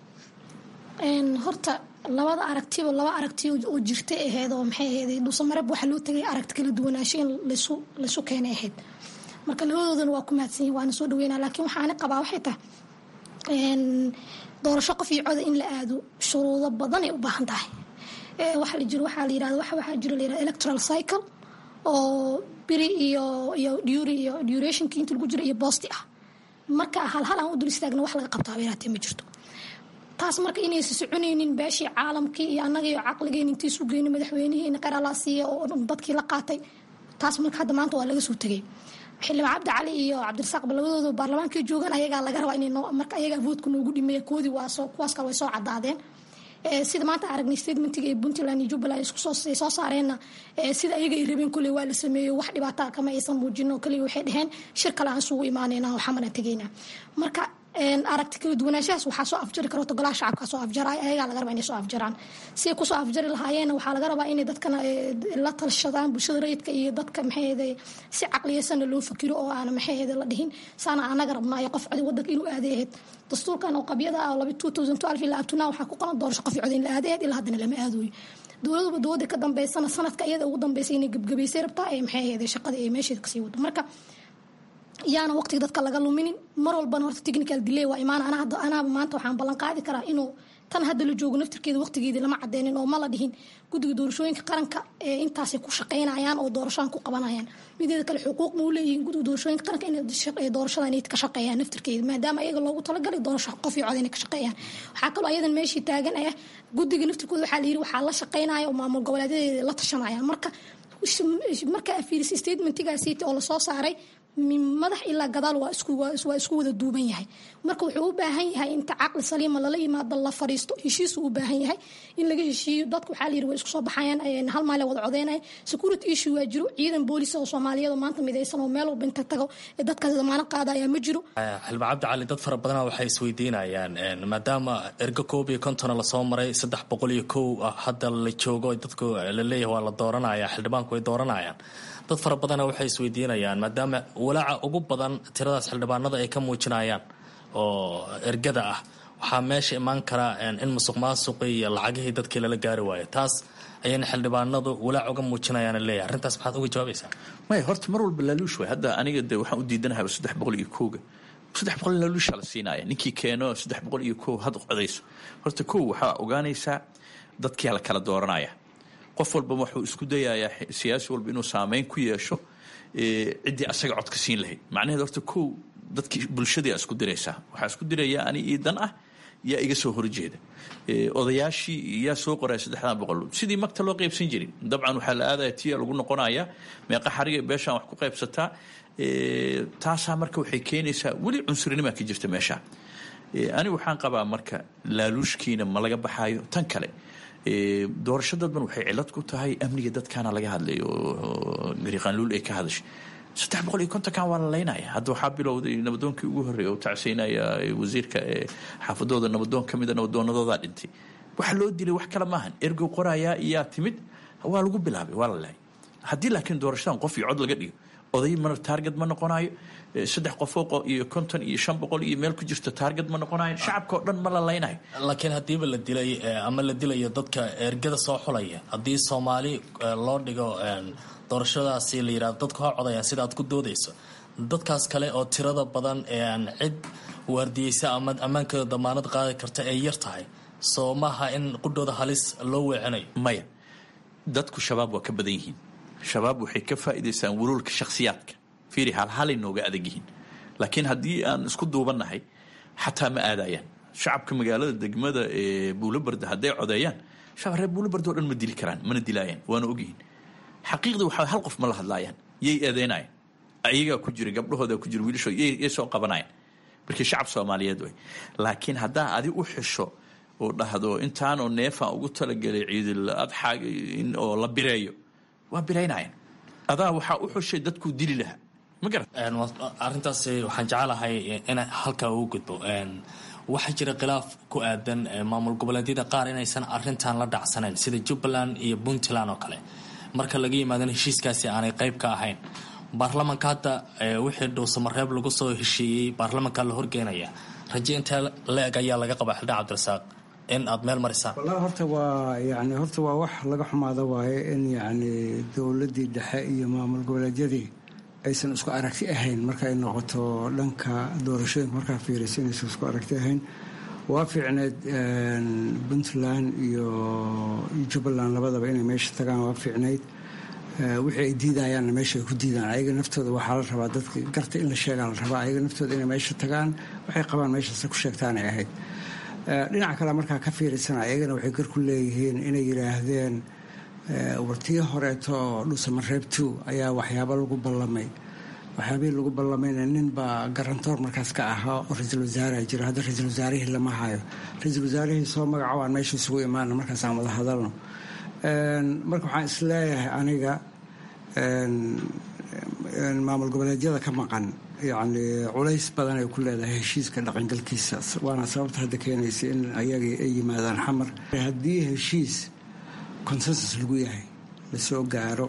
horta labada aragtiba laba aragti oo jirta ahayd oo maxay ahayd dhuusamareeb waxaa loo tagay aragti kala duwanaansho in laysu laysu keenay ahayd marka labadoodana waa ku mahadsan yihin waana soo dhaweynaa laakiin waxaana qabaa waxay tahay doorasho qof iyo coda in la aado shuruudo badan ay u baahan tahay waxaa la jiro waxaa la yirahda waxa waxaa jiro la yirahda electoral cycle oo biri iyo iyo dury iyo durationkii inta lagu jiro iyo boosti ah marka hal hal aan u dul istaagna wax laga qabtaa beeraatee ma jirto taas marka inaysa soconaynin beeshii caalamkii iyo annaga iyo caqligeen intii isu geyni madaxweynihii qaralaa siiya oo dadkii la qaatay taas marka hadda maanta waa laga soo tegay xildhibaan cabdi cali iyo cabdirasaaqba labadooda baarlamaankii joogaan ayagaa laga rabaa inay marka ayagaa voodka noogu dhimeeya koodii waa kuwaas kale way soo cadaadeen sida maanta aragnay statementiga ee puntland iyo jubbaland iskusooay soo saareenna sida ayaga ay rabeen kolley waa la sameeyo wax dhibaataa kama aysan muujino kaliya waxay dhaheen shir kale aan isugu imaanayna oo xamana tegayna marka aragti kala duwanaanshahaas waxaa soo afjari karo golaha shacabka soo afjaraay ayagaa laga rabaa inay soo afjaraan si ay kusoo afjari lahaayeen waxaa laga rabaa inay dadkana la talshadaan bulshada rayidka iyo dadka maxaahede si caqliyeysanna loo fakiro oo aana maxaahede la dhihin saana anaga rabnaayo qof codi wadanka inuu aaday ahayd dastuurkan oo qabyada ah oo laba two thousand twelve ilaa abtunaa waxaa ku qoran doorasho qof codi in la aaday ahayd ilaa haddana lama aadooyo dowladuba dowladda ka dambeysana sanadka iyada ugu dambeysay inay gebgabaysay rabtaa ee maxaahede shaqada ee meesheeda kasii wado marka yaana waqtiga dadka laga luminin mar walbana horta technical delay waa imaan anaaba maanta waxaan ballan qaadi karaa inuu tan hadda la joogo naftirkeeda waqtigeedii lama cadeynin oo ma la dhihin guddiga doorashooyinka qaranka ee intaasay ku shaqeynayaan oo doorashadan ku qabanayaan mideeda kale xuquuq ma u leeyihiin guddiga doorashooyinka qaranka inay doorashadan inay ka shaqeeyaan naftirkeeda maadaama ayaga loogu talagalay doorasho qof iyo cod inay ka shaqeeyaan waxaa kaloo ayadan meeshii taagan ah guddiga naftirkooda waxaa la yiri waxaa la shaqeynaya oo maamul goboleedadeeda la tashanayaan marka marka fiiris statementigaasiiti oo lasoo saaray madax ilaa gadaal waa isku wada duuban yahay marka wuxuu u baahan yahay inta caqli saliima lala yimaado la fariisto heshiisuu u baahan yahay in laga heshiiyo dadka waxaa layiri way isku soo baxayaan hal maal wada codeynaya security issue waa jiro ciidan boolis oo soomaaliyeed oo maanta midaysan oo meel walba inta tago ee dadkaas damaano qaada ayaa ma jiro xildhibaan cabdi cali dad fara badana waxay isweydiinayaan maadaama ergo koob iyo kontona lasoo maray saddex boqol iyo kow hadda la joogo dadku la leeyahay waa la dooranaya xildhibaanku way dooranayaan dad fara badana waxay isweydiinayaan maadaama walaaca ugu badan tiradaas xildhibaanada ay ka muujinayaan oo ergada ah waxaa meesha imaan karaa in musuq maasuqii iyo lacagihii dadkii lala gaari waayo taas ayayna xildhibaanadu walaac uga muujinayaan leeyahay arrintaas maxaad uga jawaabaysaa maya horta mar walba laaluush waay hadda aniga de waxaan u diidanahay saddex boqol iyo kowga saddex boqol laaluusha la siinaya ninkii keeno saddex boqol iyo kow had codayso horta kow waxaa ogaanaysaa dadkia la kala dooranaya qof walba wuxuu isku dayayaa siyaasi walba inuu saameyn ku yeesho ciddii asaga codka siin lahayd macnaheed horta kow dadkii bulshadii isku diraysaa waxaa isku diraya ani ii dan ah yaa iga soo horjeeda odayaashii yaa soo qoraya saddexdan boqol sidii magta loo qaybsan jirin dabcan waxaa la aadaya tiya lagu noqonaya meeqa xariga beeshaan wax ku qaybsataa taasaa marka waxay keenaysaa weli cunsurinima ka jirta meesha ani waxaan qabaa marka laaluushkiina ma laga baxaayo tan kale doorasho dadban waxay cilad ku tahay amniga dadkaana laga hadlay oo gariiqaanluul ay ka hadashay saddex boqol iyo kontonkan waa la laynaya hadda waxaa bilowday nabadoonkii ugu horreeya oo tacsiinaya wasiirka xaafadooda nabadoon ka mida nabadoonadoodaa dhintay waxa loo dilay wax kale maahan ergow qorayaa iyaa timid waa lagu bilaabay waa la laayay haddii laakiin doorashadan qof iyo cod laga dhigo oday mana taarget ma noqonayo saddex qofoo iyo konton iyo shan boqol iyo meel ku jirto taarget ma noqonayo shacabka oo dhan ma la laynayo laakiin haddiiba la dilay ama la dilayo dadka ergada soo xulaya haddii soomaali loo dhigo doorashadaasi la yidhahdo dadku ha codayaan sida aad ku doodayso dadkaas kale oo tirada badan ee aan cid waardiyeysa ama ammaankooda damaanad qaadi karta ee yar tahay soo maaha in qudhooda halis loo weecinayo maya dadku shabaab waa ka badan yihiin shabaab waxay ka faa'iidaystaan wuluulka shakhsiyaadka fiiri halhalay nooga adag yihiin laakiin haddii aan isku duubannahay xataa ma aadayaan shacabka magaalada degmada ee buulobarda hadday codeeyaan shacab reer buulobarda o dhan ma dili karaan mana dilaayaan waana ogyihiin xaqiiqda waxaa hal qof ma la hadlaayaan yay eedeynayan ayagaa ku jira gabdhahooda ku jira wiilashoo yay soo qabanayan markii shacab soomaaliyeed way laakiin haddaa adi u xisho oo dhahdo intaanoo neefaan ugu talagelay ciidil adxaa in oo la bireeyo waa biraynayan adaa waxaa u xushay dadkuu dili lahaa ma garat arrintaas waxaan jecelahay in halkaa ugu gudbo waxaa jira khilaaf ku aadan maamul goboleedyada qaar inaysan arintan la dhacsanayn sida jubbaland iyo puntland oo kale marka laga yimaadana heshiiskaasi aanay qayb ka ahayn baarlamanka hadda wixii dhuusamareeb lagu soo heshiiyey baarlamanka la horgeynaya raje intee la-eg ayaa laga qabaa xildhibaan cabdirasaaq in aada meel marisaan wallahi horta waa yani horta waa wax laga xumaada waaye in yacni dowladdii dhexe iyo maamul goboleedyadii aysan isku aragti ahayn markaay noqoto dhanka doorashooyinka markaa fiiraysa inaysan isku aragti ahayn waa fiicneed puntland iyo jubbaland labadaba inay meesha tagaan waa fiicnayd wixii ay diidayaanna meesha ay ku diidaan ayaga naftooda waxaa la rabaa dadka garta in la sheegaa la rabaa ayaga naftooda inay meesha tagaan waxay qabaan meeshaase ku sheegtaanay ahayd dhinaca kale markaa ka fiirisana ayagana waxay gar ku leeyihiin inay yidhaahdeen wartii horeeto oo dhusamareeb two ayaa waxyaabo lagu ballamay waxyaabihii lagu ballamayna nin baa garantoor markaas ka ahaa oo ra-iisul wasaare jiro hadda ra-iisul wasaarihii lama hayo ra-iisul wasaarihii soo magaco aan meesha isugu imaana markaasaan wada hadalno marka waxaan isleeyahay aniga maamul goboleedyada ka maqan yacni culays badan ay ku leedahay heshiiska dhaqangalkiisa waana sababta hadda keenaysa in ayagii ay yimaadaan xamar haddii heshiis consensus lagu yahay lasoo gaaro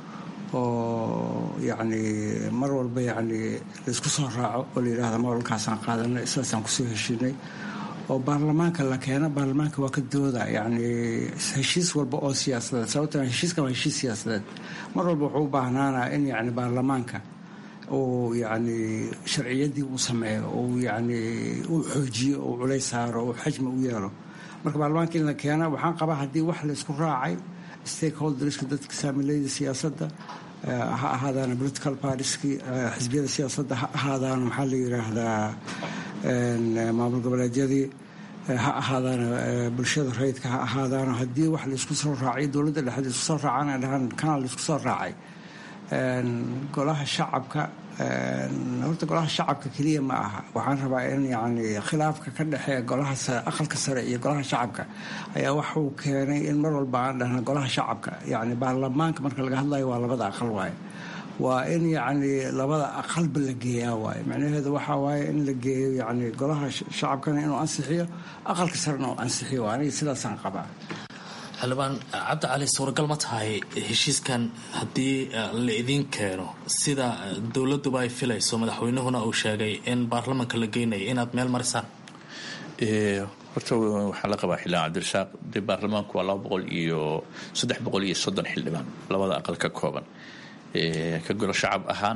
oo yacni mar walba yacni laisku soo raaco oo la yidhahda mawalkaasaan qaadanay sidaasaan kusoo heshinay oo baarlamaanka la keeno baarlamaanka waa ka dooda yacni heshiis walba oo siyaasadeed sababtoo heshiiskan waa heshiis siyaasadeed mar walba wuxuu u baahnaanaa in yacni baarlamaanka uu yacni sharciyadii uu sameeyo uu yacni uu xoojiyo uu culays saaro uu xajmi u yeelo marka baarlamaanka in la keena waxaan qabaa haddii wax laysku raacay stakeholderska dadka saamilayda siyaasadda ha ahaadaan political partieskii xisbiyada siyaasadda ha ahaadaan maxaa la yidhaahdaa maamul goboleedyadii ha ahaadaan bulshada rayidka ha ahaadaan haddii wax laisku soo raacay dowladda dhexe laisku soo raacana dhahaan kanaa laisku soo raacay golaha shacabka horta golaha shacabka keliya ma aha waxaan rabaa in yani khilaafka ka dhexeeya golaha sare aqalka sare iyo golaha shacabka ayaa waxuu keenay in mar walba aan dhahna golaha shacabka yani baarlamaanka marka laga hadlayo waa labada aqal waaye waa in yacni labada aqalba la geeyaa waaye macnaheedu waxaa waaye in la geeyo yani golaha shacabkana inuu ansixiyo aqalka sarena uu ansixiyo aniga sidaasaan qabaa xildhibaan cabdi cali suuragal ma tahay heshiiskan haddii la idiin keeno sida dowladuba ay filayso madaxweynuhuna uu sheegay in baarlamanka la geynayo inaad meel marisaan horta waxaa la qabaa xildhibaan cabdirasaaq dee baarlamaanku waa laba boqol iyo saddex boqol iyo soddon xildhibaan labada aqal ka kooban ka golo shacab ahaan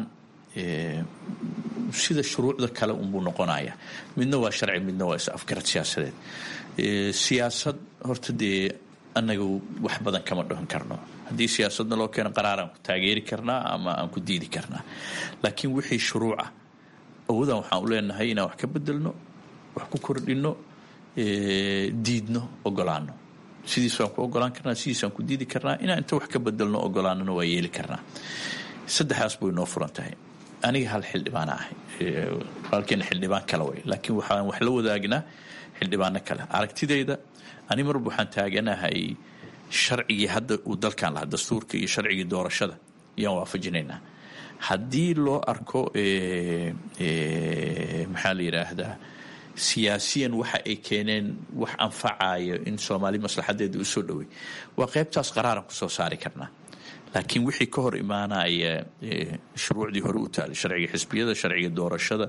sida shuruucda kale unbuu noqonaya midna waa sharci midna waa is afgarad siyaasadeed siyaasad horta dee annaga wax badan kama dhahan karno haddii siyaasadna loo keeno qaraaraan ku taageeri karnaa ama aan ku diidi karnaa laakiin wixii shuruuca awoodaan waxaan u leenahay inaan wax ka bedelno wax ku kordhino diidno ogolaano sidiisaan ku ogolaan karnaa sidiisaan ku diidi karnaa inaan inta wax ka bedelno ogolaanona waa yeeli karnaa saddexdaas bay noo furan tahay aniga hal xildhibaana ahay walaalkeena xildhibaan kale way laakiin waxaan wax la wadaagnaa xildhibaano kale aragtidayda ani marba waxaan taaganahay sharcigii hadda uu dalkan lahaa dastuurka iyo sharcigii doorashada ayaan waafajinaynaa haddii loo arko maxaa la yidhaahdaa siyaasiyan waxa ay keeneen wax anfacayo in soomaali maslaxadeeda u soo dhowey waa qaybtaas qaraaran kusoo saari karnaa laakiin wixii ka hor imaanaya shuruucdii hore u taalay sharciga xisbiyada sharciga doorashada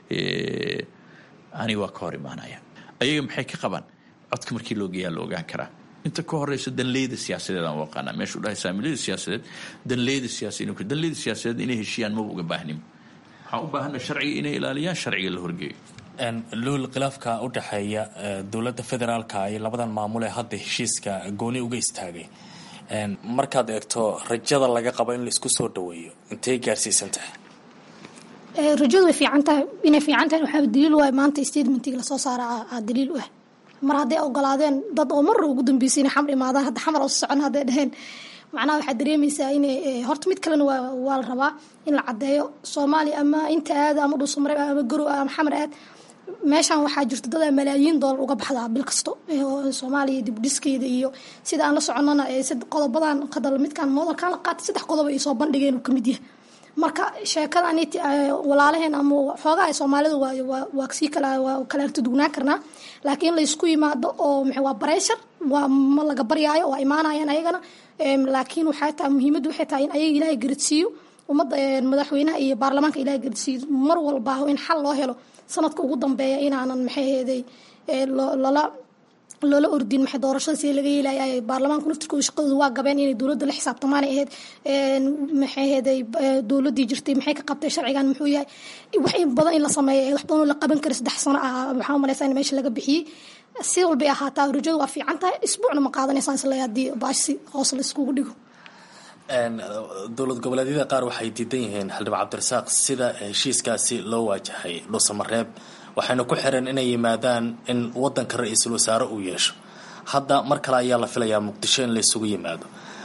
ani waa ka hor imaanaya ayaga maxay ka qabaan codka markii loo geeyaa la ogaan karaa inta ka horeysa danleyda siyaasadeed aan u aqaanaa meeshuu dhahay saamilada siyaasadeed danleyda siyaasadeed danleyda siyaasadeed inay heshiiyaan maba uga baahnin waxaan u baahana sharciga inay ilaaliyaan sharciga la horgeeyo luul khilaafka u dhexeeya dowladda federaalka iyo labadan maamul ee hadda heshiiska gooni uga istaagay markaad eegto rajada laga qabo in laisku soo dhaweeyo intay gaarsiisan tahay rajadu way fiican tahay inay fiican tahay waxaa daliil u ah maanta statementii lasoo saara aa daliil u ah mar hadday ogolaadeen dad oo marra ugu dambeysay inay xamar imaadaan hadda xamar oo socon hadday dhaheen macnaha waxaad dareemaysaa inay horta mid kalena waa waa la rabaa in la caddeeyo soomaaliya ama inta aada ama dhuusamareeb ama garow ama xamar aad meeshan waxaa jirta dad malaayiin doolar uga baxdaa bil kasto soomaaliya dibdhiskeeda iyo sida aan la soconana qodobadan hadal midkan moodalkan la qaatay saddex qodob ay soo bandhigeen uu kamid yahay marka sheekadan walaalaheen ama xoogaa soomaalida waa sii kala waa kala artadugnaan karnaa laakiin laysku yimaado oo waa bareshar waa ma laga baryaayo waa imaanayaan ayagana laakiin waxay tahay muhiimaddu waxay tahay in ayaga ilaahay garadsiiyo ummadda madaxweynaha iyo baarlamaanka ilaahay garadsiiyo mar walba in xal loo helo sanadka ugu dambeeya inaanan maxay heeday lala loola ordin maxay doorashada si laga yeelaya baarlamaanku naftirkooda shaqadooda waa gabeen inay dowladda la xisaabtamaanay ahayd maxay heeday dowladdii jirtay maxay ka qabtay sharcigan muxuu yahay wax in badan in la sameeyo wax badan oo la qaban kara saddex sano ah waxaa umalaysaa in meesha laga bixiyey si walbay ahaataa rajadu waa fiican tahay isbuucna ma qaadanaysaan isle haddii baashsi hoos la iskugu dhigo dowlad goboleedyada qaar waxay diidan yihiin xildhibaan cabdirasaaq sida heshiiskaasi loo waajahay dhuusamareeb waxayna ku xireen inay yimaadaan in wadanka ra-iisul wasaare uu yeesho hadda mar kale ayaa la filayaa muqdisho in la isugu yimaado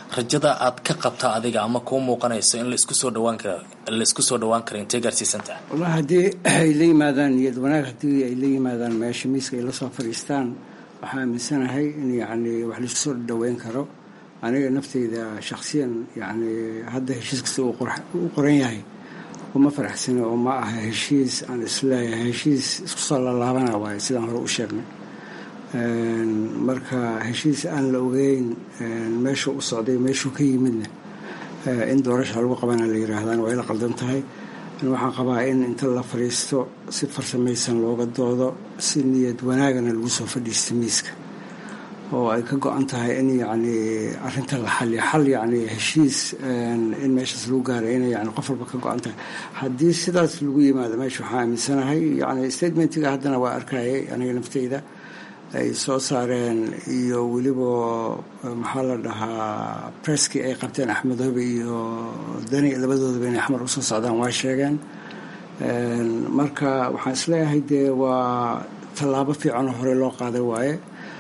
rajada aad ka qabta adiga ama kuu muuqanayso in laisku soo dhawaan kara laisku soo dhawaan kara intay gaarsiisantaha wallahi haddii ay la yimaadaan niyad wanaag haddii ay la yimaadaan meesha miiska ay la soo fadhiistaan waxaa aaminsanahay in yacni wax laisku soo dhaweyn karo aniga nafteyda shakhsiyan yacni hadda heshiis kasta uu qoran yahay uma faraxsani oo ma aha heshiis aan isleeyahay heshiis isku soo lalaabana waaye sidaan hore u sheegnay marka heshiis aan la ogeyn meeshuu u socday meeshuu ka yimidna in doorasha lagu qabana la yiraahdaan waa ila qaldan tahay waxaan qabaa in inta la fadhiisto si farsamaysan looga doodo si niyad wanaagana lagu soo fadhiista miiska oo ay ka go-an tahay in yacni arrinta la xaliyo xal yacni heshiis in meeshaas lagu gaaray inay yani qof walba ka go-an tahay haddii sidaas lagu yimaado meesha waxaa aaminsanahay yacni statementiga haddana waa arkayay aniga nafteyda ay soo saareen iyo weliba maxaa la dhahaa presskii ay qabteen axmedoobe iyo dani labadoodaba inay axmar usoo socdaan waa sheegeen marka waxaan isleeyahay dee waa tallaabo fiicanoo hore loo qaaday waaye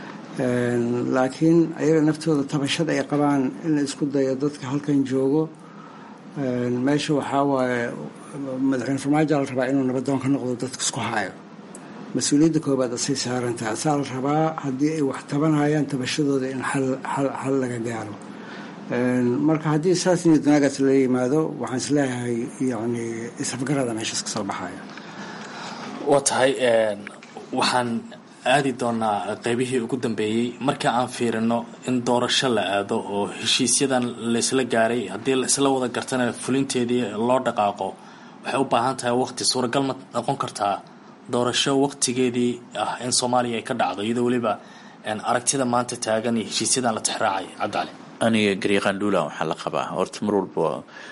laakiin ayaga naftooda tabashada ay qabaan in la isku dayo dadka halkan joogo meesha waxaa waaye madaxweyne farmaajo la rabaa inuu nabadoon ka noqdo dadka isku haayo mas-uuliyadda koobaad asay saarantaha asaa la rabaa haddii ay wax tabanayaan tabashadooda in xal laga gaaro marka haddii saas niyad wanaagaas la yimaado waxaan isleeyahay yani isafgarada meeshaas kasoo baxaya waa tahay waxaan aadi doonaa qeybihii ugu dambeeyey marka aan fiirino in doorasho la aado oo heshiisyadan laysla gaaray haddii laisla wada gartana fulinteedii loo dhaqaaqo waxay u baahan tahay waqti suuragal ma noqon kartaa doorasho waqtigeedii ah in soomaaliya ay ka dhacdo iyadoo weliba aragtida maanta taagan iyo heshiisyadan la tixraacay cabdicali aniga gariiqan dhuulan waxaa la qabaa horta mar walba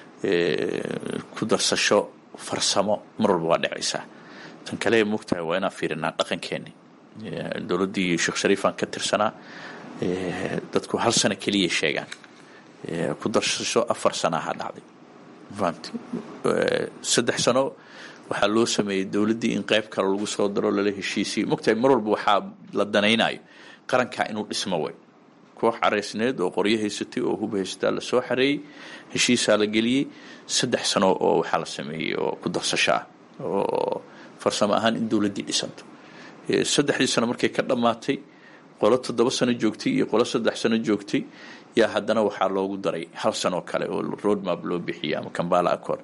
ku darsasho farsamo mar walba waa dhacaysaa tan kale mogtahay waa inaan fiirinaa dhaqankeeni dowladdii sheekh shariifaan ka tirsanaa dadku hal sano keliya sheegaan ku darsasho afar sanaaha dhacday fahamti saddex sano waxaa loo sameeyey dowladdii in qayb kale lagu soo daro lala heshiisiyo mogtahay mar walba waxaa la danaynayo qarankaa inuu dhismo way koox caraysneed oo qoryo haysatay oo hub haysataa lasoo xareeyey heshiisaa la geliyey saddex sano oo waxaa la sameeyey oo ku darsasho ah oo farsamo ahaan in dowladdii dhisanto saddexdii sano markay ka dhammaatay qolo toddoba sano joogtay iyo qolo saddex sano joogtay yaa haddana waxaa loogu daray hal sanoo kale oo roadmap loo bixiyey ama kambala accord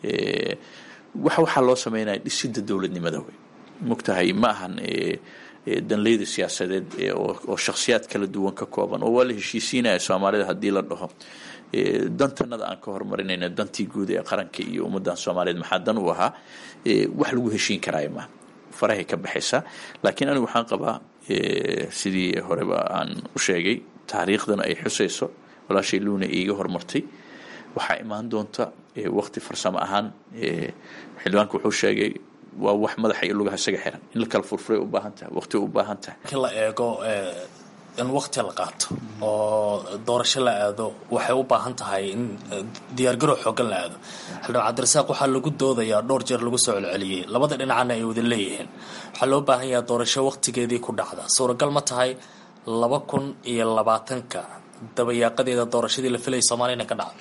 wax waxaa loo sameynaya dhisidda dowladnimada wey mogtahay ma ahan danleyda siyaasadeed oo shakhsiyaad kala duwan ka kooban oo waa la heshiisiinaya soomaalida haddii la dhaho dantanada aan ka horumarinayna dantii guud ee qaranka iyo ummadan soomaaliyeed maxaa dan u ahaa wax lagu heshiin karaayo maaha farahay ka baxaysaa laakiin anigu waxaan qabaa sidii horeba aan u sheegay taariikhdana ay xusayso walaashay luuna iiga hormartay waxaa imaan doonta waqti farsamo ahaan xildhibaanku wuxuu sheegay waa wax madaxa iyo lugaha isaga xiran in la kala furfuray u baahan tahay waqti u baahan tahay markii la eego in waqti la qaato oo doorasho la aado waxay u baahan tahay in diyaargarow xoogan la aado xildhibaan cabdirasaaq waxaa lagu doodayaa dhowr jeer lagu soo celceliyey labada dhinacana ay wada leeyihiin waxaa loo baahan yahaa doorasho waqtigeedii ku dhacda suuragal ma tahay laba kun iyo labaatanka dabayaaqadeeda doorashadii la filayay soomaliya inay ka dhacdo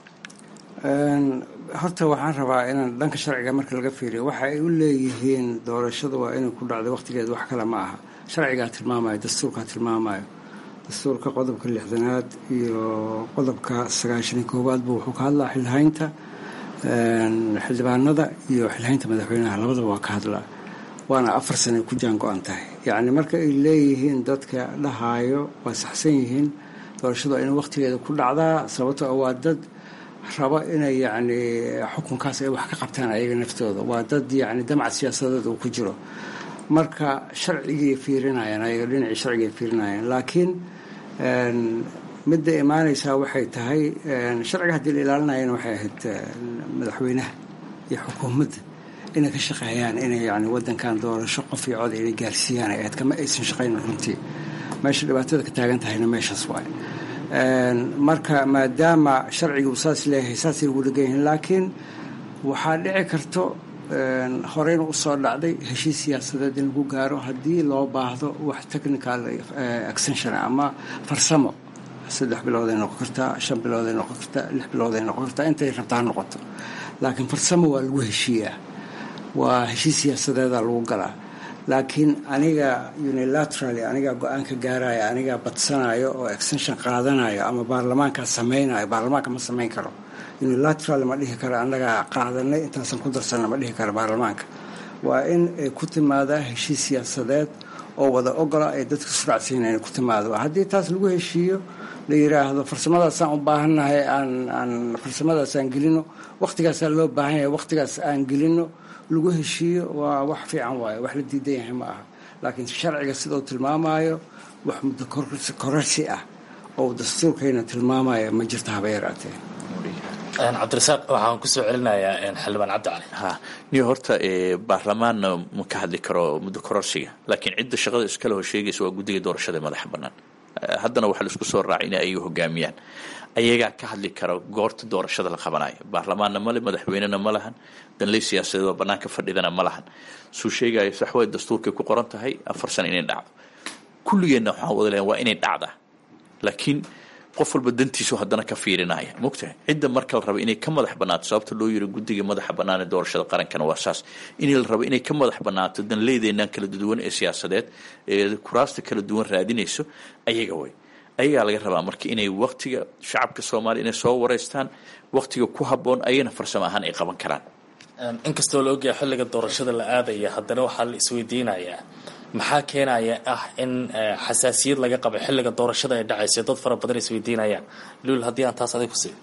horta waxaan rabaa inaan dhanka sharciga marka laga fiiriyo waxa ay u leeyihiin doorashadu waa inay ku dhacdo waqtigeed wax kale ma aha sharcigaa tilmaamayo dastuurkaa tilmaamayo dastuurka qodobka lixdanaad iyo qodobka sagaashani koowaadba wuxuu ka hadlaa xilhaynta xildhibaanada iyo xilhaynta madaxweynaha labadaba waa ka hadlaa waana afar sane ku jaan go-an tahay yacni marka ay leeyihiin dadka dhahaayo waa saxsan yihiin doorashadu waa inay waqtigeeda ku dhacdaa sababtoo waa dad rabo inay yacni xukunkaas ay wax ka qabtaan ayaga naftooda waa dad yacni damac siyaasadeed uu ku jiro marka sharcigay fiirinayaan ayaga dhinacii sharcigay fiirinayaan laakiin midda imaanaysaa waxay tahay sharciga haddii la ilaalinayana waxay ahayd madaxweynaha iyo xukuumadda inay ka shaqeeyaan inay yani wadankan doorasho qof iyo cod inay gaarsiiyaan ay ahayd kama aysan shaqaynin runtii meesha dhibaatada ka taagan tahayna meeshaas waaye marka maadaama sharciga uu saas leeyahay saasay ugu dhegan yihiin laakiin waxaa dhici karto horeyna usoo dhacday heshiis siyaasadeed in lagu gaaro haddii loo baahdo wax technical extension ama farsamo saddex bilooday noqon kartaa shan bilooday noqon kartaa lix bilooday noqon kartaa intay rabtaa noqoto laakiin farsamo waa lagu heshiiyaa waa heshiis siyaasadeeda lagu galaa laakiin aniga unilateraly anigaa go-aan ka gaaraya anigaa badsanayo oo extension qaadanayo ama baarlamaankaa samaynayo baarlamaanka ma samayn karo unilateral ma dhihi karo annagaa qaadanay intaasan ku darsanna ma dhihi karo baarlamaanka waa in ay ku timaadaa heshiis siyaasadeed oo wada ogola ay dadka suracsiinayn ku timaado haddii taas lagu heshiiyo la yiraahdo farsamadaasaan u baahannahay aan aan farsamadaasaan gelino wakhtigaasaa loo baahan yahay wakhtigaas aan gelino lagu heshiiyo waa wax fiican waayo wax la diidan yahay ma aha laakiin sharciga sidau tilmaamayo wax muddo korarsi ah oo dastuurkayna tilmaamaya ma jirto haba yaraatee cabdirasaaq waxaan kusoo celinayaa xildhibaan cabdi cali ha niyo horta baarlamaanna ma ka hadli karo muddo kororsiga laakiin cidda shaqada iskale hor sheegaysa waa guddiga doorashada madaxa bannaan haddana waxaa laisku soo raacay inay ayagu hogaamiyaan ayagaa ka hadli kara goorta doorashada la qabanayo baarlamaanna male madaxweynena ma lahan danley siyaasadeed oo bannaanka fadhidana ma lahan suu sheegayo saxway dastuurkay ku qoran tahay afar sana inay dhacdo kulligeenna waxaan wada leeyahay waa inay dhacdaa laakiin qof walba dantiisu haddana ka fiirinaya mogtahay cidda marka la rabo inay ka madax bannaato sababta loo yiri guddiga madaxa bannaan ee doorashada qarankana waa saas in la rabo inay ka madax bannaato danleydeennan kala duwan ee siyaasadeed ee kuraasta kala duwan raadinayso ayaga way ayagaa laga rabaa marka inay waktiga shacabka soomaaliya inay soo wareystaan waktiga ku habboon ayana farsamo ahaan ay qaban karaan inkastoo la ogyahay xilliga doorashada la aadaya haddana waxaa la isweydiinayaa maxaa keenaya ah in xasaasiyad laga qabo xilliga doorashada ay dhacayso dad fara badan isweydiinayaan luul haddii aan taas adig ku sii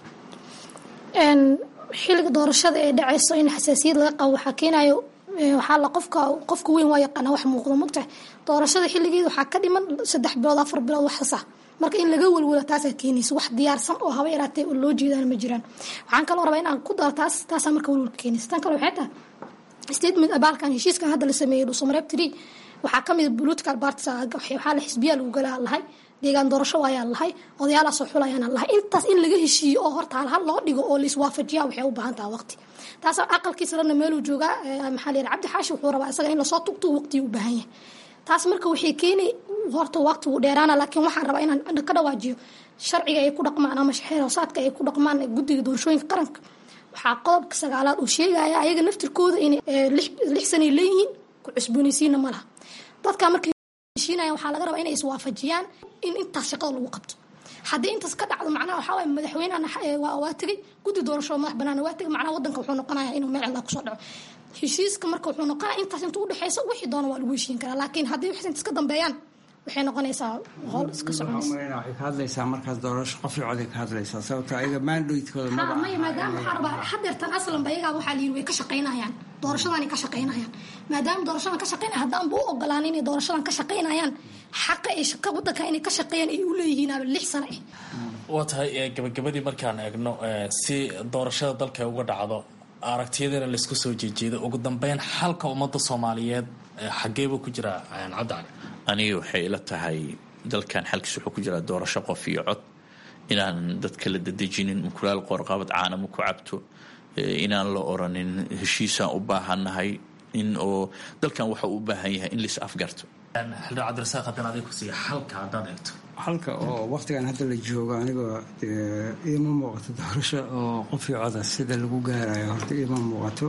xilliga doorashada ee dhacayso in xasaasiyad laga qabo waxaa keenayo waxaa la qofka qofka weyn waa yaqaana wax muuqdo mogtahay doorashada xilligeeda waxaa ka dhiman saddex bilood afar bilood wax sasa marka in laga welwelo taasaa keenaysa wax diyaarsan oo haba yaraatee loo jeedaan ma jiraan waxaan kaloo rabaa inaan ku daro taas taasaa marka welwelka keenaysa tan kale waxay tahay statement abaalkan heshiiskan hadda la sameeyey dhuusamareeb tiri waxaa ka mid political parties waxaa la xisbiyaa lagu galaa lahay deegaan doorasho ayaa lahay odayaalaasoo xulayaana lahay intaas in laga heshiiyo oo horta halhal loo dhigo oo laiswaafajiya waxay u baahan taha waqti taas aqalkiisa lana meeluu joogaa maxaa la yidhi cabdi xaashi wuxuu rabaa isaga in lasoo tugto waqtigii u baahan yahay taas marka waxay keenay horta waqti wuu dheeraana laakiin waxaan rabaa inaan ka dhawaajiyo sharciga ay ku dhaqmaan ama xeeroosaadka ay ku dhaqmaan guddiga doorashooyinka qaranka waxaa qodobka sagaalaad uu sheegaya ayaga naftirkooda inay lix sanay leeyihiin ku cusboonaysiina ma laha dadka markay heshiinaya waxaa laga rabaa inay iswaafajiyaan in intaas shaqada lagu qabto haddii intaas ka dhacdo macnaha waxaa waye madaxweynehana waa tegay guddi doorasho madax banaana waa tegay macnaha wadanka wuxuu noqonaya inuu meel cilaa kusoo dhaco heshiiska marka wuxuu noqonaya intaas inta udhexeysa wixii doona waa lagu heshiin karaa laakiin haddii wax intaas ka dambeeyaan waxay noqonaysaa howl iska soconaysa waxay ka hadlaysaa markaas doorasho qof iyo coday ka hadlaysaa sababto ayaga mandatekooda ha maya maadaama waxaa rabaa hadeertan aslanba iyagaa waxaa layiri way ka shaqaynayaan doorashadanay ka shaqaynayaan maadaama doorashadan ka shaqaynaya haddaanba u ogolaan inay doorashadan ka shaqaynayaan xaqa ay shaqa wadanka inay ka shaqeeyaan ay u leeyihiin aba lix sano ah waa tahay gabagabadii markaan eegno si doorashada dalka uga dhacdo aragtiyadana laysku soo jeejeedo ugu dambeyn xalka ummadda soomaaliyeed xageebuu ku jiraa cabdi cali aniga waxay ila tahay dalkan xalkiis wuxuu ku jiraa doorasho qof iyo cod inaan dadka la dadejinin mukulaal qoorqabad caanama ku cabto inaan la oranin heshiisaan u baahannahay in oo dalkan waxa uu u baahan yahay in lais afgarto xildhibaan cabdirasaaq haddana adig kusiiya xalka haddaad eegto halka oo waqtigan hadda la joogo anigoo iima muuqato doorasho oo qof iyo coda sida lagu gaarayo horta iima muuqato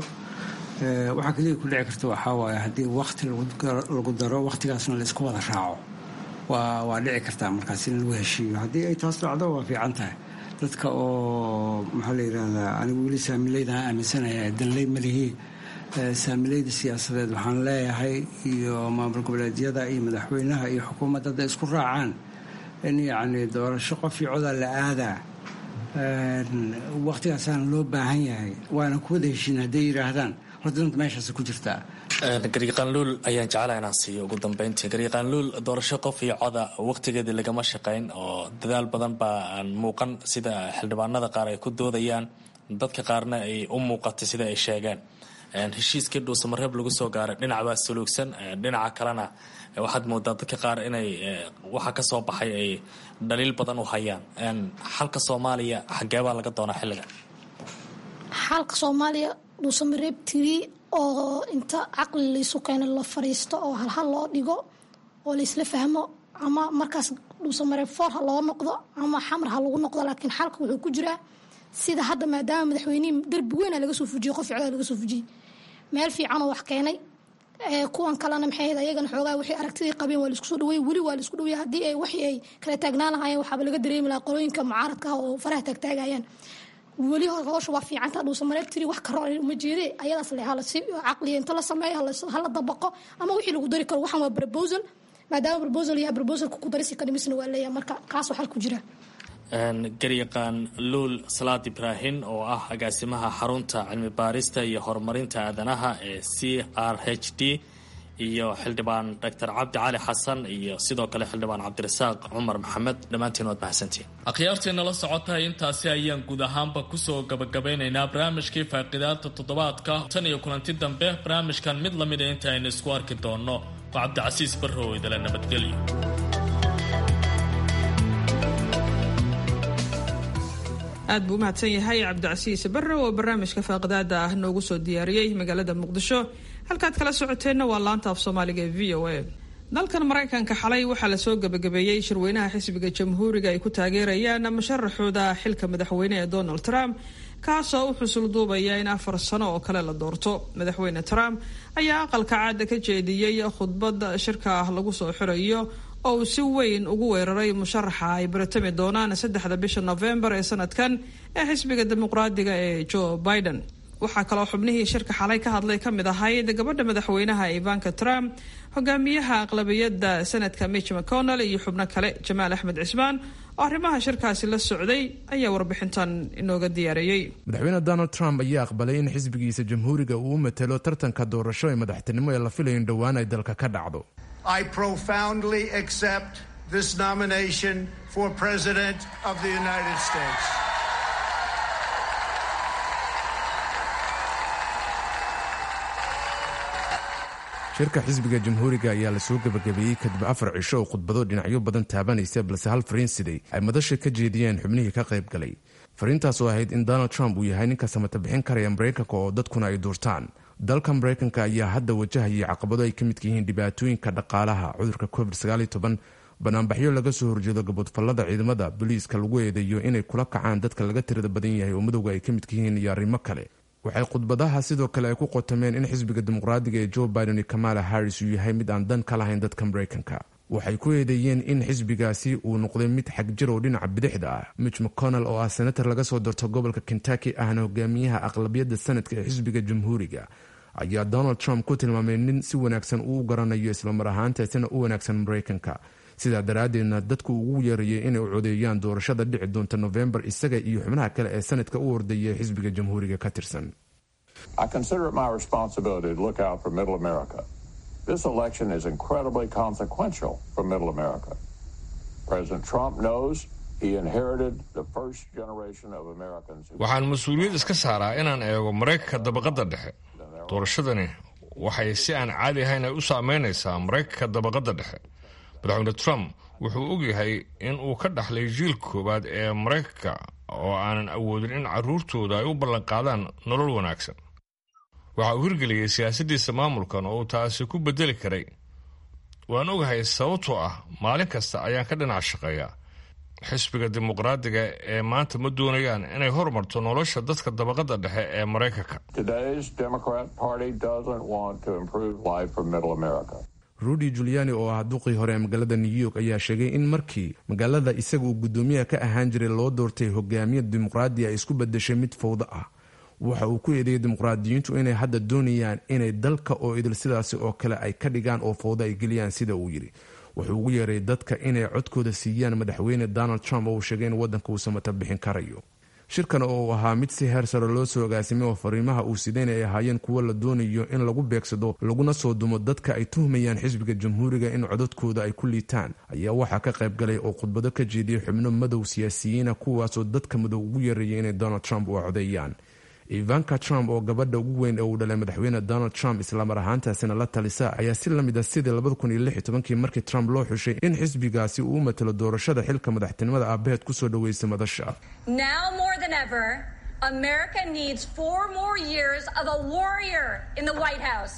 waxaa kaliya ku dhici karta waxaa waaye haddii wakti lagu daro waktigaasna laisku wada raaco waa waa dhici kartaa markaas in lagu heshiiyo haddii ay taas dhacdo waa fiican tahay dadka oo maxaa la yidhahdaa anigu weli saamileydaan aaminsanaya danley malihii saamilayda siyaasadeed waxaan leeyahay iyo maamul goboleedyada iyo madaxweynaha iyo xukuumadda hadday isku raacaan in yacni doorasho qof iyo codaa la aadaa waktigaasaana loo baahan yahay waana ku wada heshiin hadday yidhaahdaan horta danta meeshaas ku jirtaa gariiqaanluul ayaan jeclaa inaan siiyo ugu dambeyntii gariiqaanluul doorasho qof iyo coda waqtigeedii lagama shaqayn oo dadaal badan baa aan muuqan sida xildhibaanada qaar ay ku doodayaan dadka qaarna ay u muuqatay sida ay sheegeen heshiiskii dhuusamareeb lagu soo gaaray dhinac baa suluugsan dhinaca kalena waxaad moodaa dadka qaar inay waxa ka soo baxay ay dhaliil badan u hayaan xalka soomaaliya xageebaa laga doonaa xilligan xalka soomaaliya dhuusamareeb tiri oo inta caqli laysu keeno la fariisto oo halhal loo dhigo oo laysla fahmo ama markaas dhuusamare foor ha loo noqdo ama xamar ha lagu noqdo laakiin xalka wuxuu ku jiraa sida hadda maadaama madaxweynihii darbi weyna laga soo fujiyey qof ficdaa laga soo fujiyey meel fiicanoo wax keenay kuwan kalena maxay ahayd ayagana xoogaa wixii aragtidii qabeen waa laisku soo dhaweeyey weli waa laisku dhaweeyey haddii ay waxii ay kala taagnaan lahaayeen waxaaba laga dareemi lahaa qolooyinka mucaaradka ah oo faraha taagtaagayaan weli howsha waa fiicanta dhuusamareeb tiri wax karo uma jeede ayadaas le hala si caqliya inta la sameeyo hala dabaqo ama wixii lagu dari karo waxan waa proposal maadaama proposal yahay proposalka ku darisi kadhimisna waa leeyahay marka kaas waxaa ku jira garyaqaan luul salaad ibraahin oo ah agaasimaha xarunta cilmi baarista iyo horumarinta aadanaha ee c r h d iyo xildhibaan doctor cabdi cali xasan iyo sidoo kale xildhibaan cabdirasaaq cumar maxamed dhammaantiin waad mahadsantiin akhyaarteena la socotahay intaasi ayaan guud ahaanba kusoo gabagabeynaynaa barnaamijkii faaqidaada toddobaadka tan iyo kulanti dambe barnaamijkan mid lamida inta aynu isku arki doonno waa cabdicasiis barrow idala nabadgelyo aad buu u mahadsan yahay cabdicasiis barrow oo barnaamijka faaqidaada ah noogu soo diyaariyey magaalada muqdisho halkaad kala socoteenna waa laanta af soomaaliga ee v o a dalkan maraykanka xalay waxaa lasoo gebagabeeyey shirweynaha xisbiga jamhuuriga ay ku taageerayaan musharaxooda xilka madaxweyne ee donald trump kaasoo u xusul duubaya in afar sano oo kale la doorto madaxweyne trump ayaa aqalka caada ka jeediyey khudbad shirka ah lagu soo xirayo oo uu si weyn ugu weeraray musharaxa ay baratami doonaan saddexda bisha nofembar ee sanadkan ee xisbiga dimuqraadiga ee joe biden waxaa kaloo xubnihii shirka xalay ka hadlay ka mid ahayd gabadha madaxweynaha ivanka trump hogaamiyaha aqlabiyadda sanadka mitch mcconnell iyo xubno kale jamaal axmed cismaan oo arrimaha shirkaasi la socday ayaa warbixintan inooga diyaareeyey madaxweyne donald trump ayaa aqbalay in xisbigiisa jamhuuriga uu u matelo tartanka doorasho ee madaxtinimo ee la filayo in dhowaan ay dalka ka dhacdo I profoundly accept this nomination for President of the United States. shirka xisbiga jamhuuriga ayaa lasoo gebagabeeyey kadib afar cisho oo khudbado dhinacyo badan taabanaysa balse hal fariin siday ay madasha ka jeediyeen xubnihii ka qayb galay fariintaas oo ahayd in donald trump uu yahay ninka samata bixin karaya maraykanka oo dadkuna ay duurtaan dalka maraykanka ayaa hadda wajahayay caqabado ay ka midka yihiin dhibaatooyinka dhaqaalaha cudurka covid banaanbaxyo laga soo horjeedo gaboodfallada ciidamada booliiska lagu eedeeyo inay kula kacaan dadka laga tirada badan yahay oo madowga ay ka midka yihiin iyo arrimo kale waxay khudbadaha sidoo kale ay ku qotomeen in xisbiga dimuqraadiga ee joe biden iyo kamala harris uu yahay mid aan dan ka lahayn dadka maraykanka waxay ku eedeeyeen in xisbigaasi uu noqday mid xagjir oo dhinaca bidixda ah mitch mcconnell oo ah senator laga soo doorto gobolka kentucky ahna hogaamiyaha aqlabiyadda sanadka ee xisbiga jamhuuriga ayaa donald trump ku tilmaamay nin si wanaagsan uu garanayo islamar ahaantaasina u wanaagsan maraykanka sidaa daraaddeedna dadku ugu yeerayay inay u codeeyaan doorashada dhici doonta nofembar isaga iyo xubnaha kale ee sanadka u ordaya ee xisbiga jamhuuriga ka tirsan This election is incredibly consequential for Middle America. President Trump knows he inherited the first generation of Americans. waxaan mas-uuliyad iska saaraa inaan eego maraykanka dabaqadda dhexe doorashadani waxay si aan caadi ahayn ay u saameynaysaa maraykanka dabaqadda dhexe madaxweyne trump wuxuu ogyahay in uu ka dhaxlay jiil koowaad ee maraykanka oo aanan awoodin in carruurtooda ay u ballanqaadaan nolol wanaagsan waxa uu hirgeliyey siyaasaddiisa maamulkan oo uu taasi ku bedeli karay waan ogahay sababtoo ah maalin kasta ayaan ka dhinac shaqeeyaa xisbiga dimuqraadiga ee maanta ma doonayaan inay hormarto nolosha dadka dabaqadda dhexe ee maraykanka Today's Democrat Party doesn't want to improve life for Middle America. rudy juliani oo ah duqii hore ee magaalada new york ayaa sheegay in markii magaalada isaga uu guddoomiyaha ka ahaan jiray loo doortay hogaamiya dimuqraadi ay isku badashay mid fowdo ah waxa uu ku eedeeyay dimuqraadiyiintu inay hadda doonayaan inay dalka oo idil sidaasi oo kale ay ka dhigaan oo fowdo ay geliyaan sida uu yidhi wuxuu ugu yeeray dadka inay codkooda siiyaan madaxweyne donald trump oo uu sheegay in waddanka uu samata bixin karayo shirkan oo uu ahaa mid si heer sare loo soo agaasimay oo fariimaha uu sidayn ay ahaayeen kuwo la doonayo in lagu beegsado laguna soo dumo dadka ay tuhmayaan xisbiga jamhuuriga in codadkooda ay ku liitaan ayaa waxaa ka qayb galay oo khudbado ka jeediyey xubno madow siyaasiyiina kuwaasoo dadka madow ugu yeerayay inay donald trump u codeeyaan ivanka trump oo gabadha ugu weyn ee uu dhalay madaxweyne donald trump islamar ahaantaasina la talisa ayaa si lamid ah sidii labadakuniyolixtobankii markii trump loo xushay in xisbigaasi uu u matalo doorashada xilka madaxtinimada aabaheed kusoo dhaweysa madasha Now more than ever, America needs four more years of a warrior in the White House.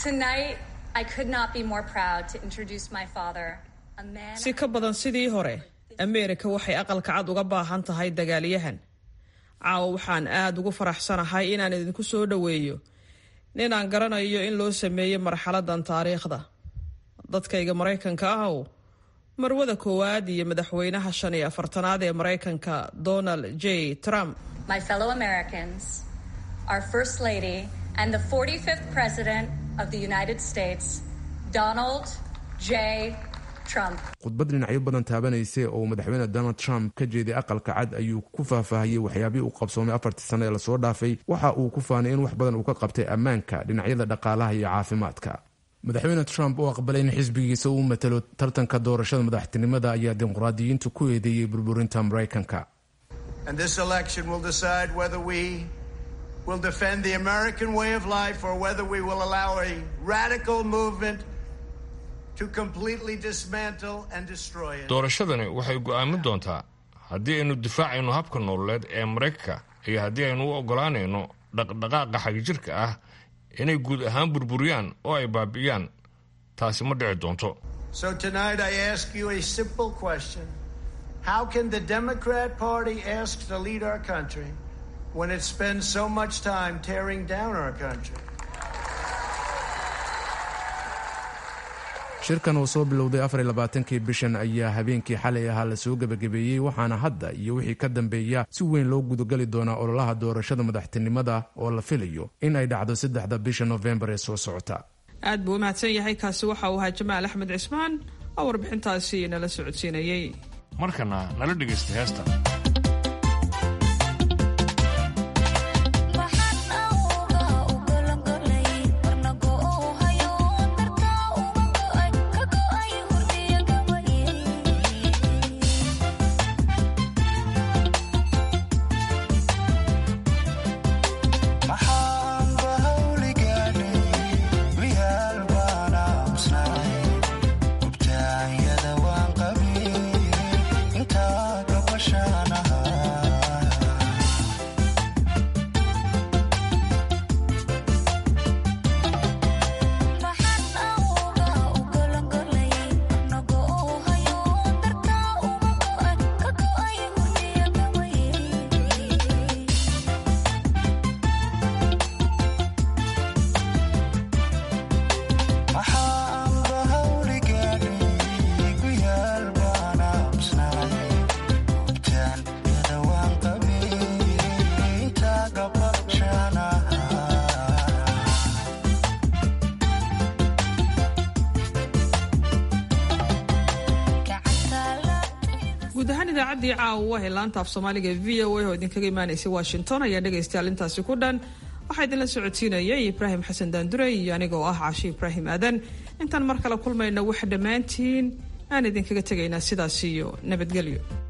Tonight, I could not be more proud to introduce my father, a man. si ka badan sidii hore ameerika waxay aqalka cad uga baahan tahay dagaalyahan caawa waxaan aad ugu faraxsanahay inaan idinku soo dhoweeyo nin aan garanayo in loo sameeyey marxaladan taariikhda dadkayga maraykanka ahow marwada koowaad iyo madaxweynaha shan iyo afartanaad ee maraykanka donald j trump my fellow Americans, our First Lady, and the 45th President of the United States, Donald J. Trump. khudbad dhinacyo badan taabanaysay oo madaxweyne donald trump ka jeeday aqalka cad ayuu ku faahfaahiyey waxyaabihii uu qabsoomay afartii sano ee lasoo dhaafay waxa uu ku faanay in wax badan uu ka qabtay ammaanka dhinacyada dhaqaalaha iyo caafimaadka madaxweyne trump oo aqbalay in xisbigiisa uu matalo tartanka doorashada madaxtinimada ayaa dimuqraadiyiintu ku eedeeyey burburinta maraykanka And this election will decide whether we will defend the American way of life or whether we will allow a radical movement to completely dismantle and destroy it. doorashadani waxay go'aamin doontaa haddii aynu difaacayno habka nololeed ee maraykanka iyo haddii aynu u oggolaanayno dhaqdhaqaaqa xagjirka ah inay guud ahaan burburiyaan oo ay baabi'iyaan taasi ma dhici doonto So tonight I ask you a simple question. How can the Democrat Party ask to lead our country when it spends so much time tearing down our country? shirkan oo soo bilowday afar iyo labaatankii bishan ayaa habeenkii xalay ahaa lasoo gebagabeeyey waxaana hadda iyo wixii ka dambeeya si weyn loo gudagali doonaa ololaha doorashada madaxtinimada oo la filayo in ay dhacdo saddexda bisha nofembar ee soo socota aad buu u mahadsan yahay kaasi waxa uu ahaa jamaal axmed cismaan oo warbixintaasi nala socodsiinayey markana nala dhegaysta heesta guud ahaan idaacaddii caawa ee laanta af soomaaliga e v o a oo idinkaga imaanaysay washington ayaa dhegaystayaal intaasi ku dhan waxaa idinla socodsiinayay ibraahim xasan daandure iyo aniga oo ah caashi ibraahim aadan intaan mar kale kulmayna waxa dhammaantiin aan idinkaga tegaynaa sidaas iyo nabadgelyo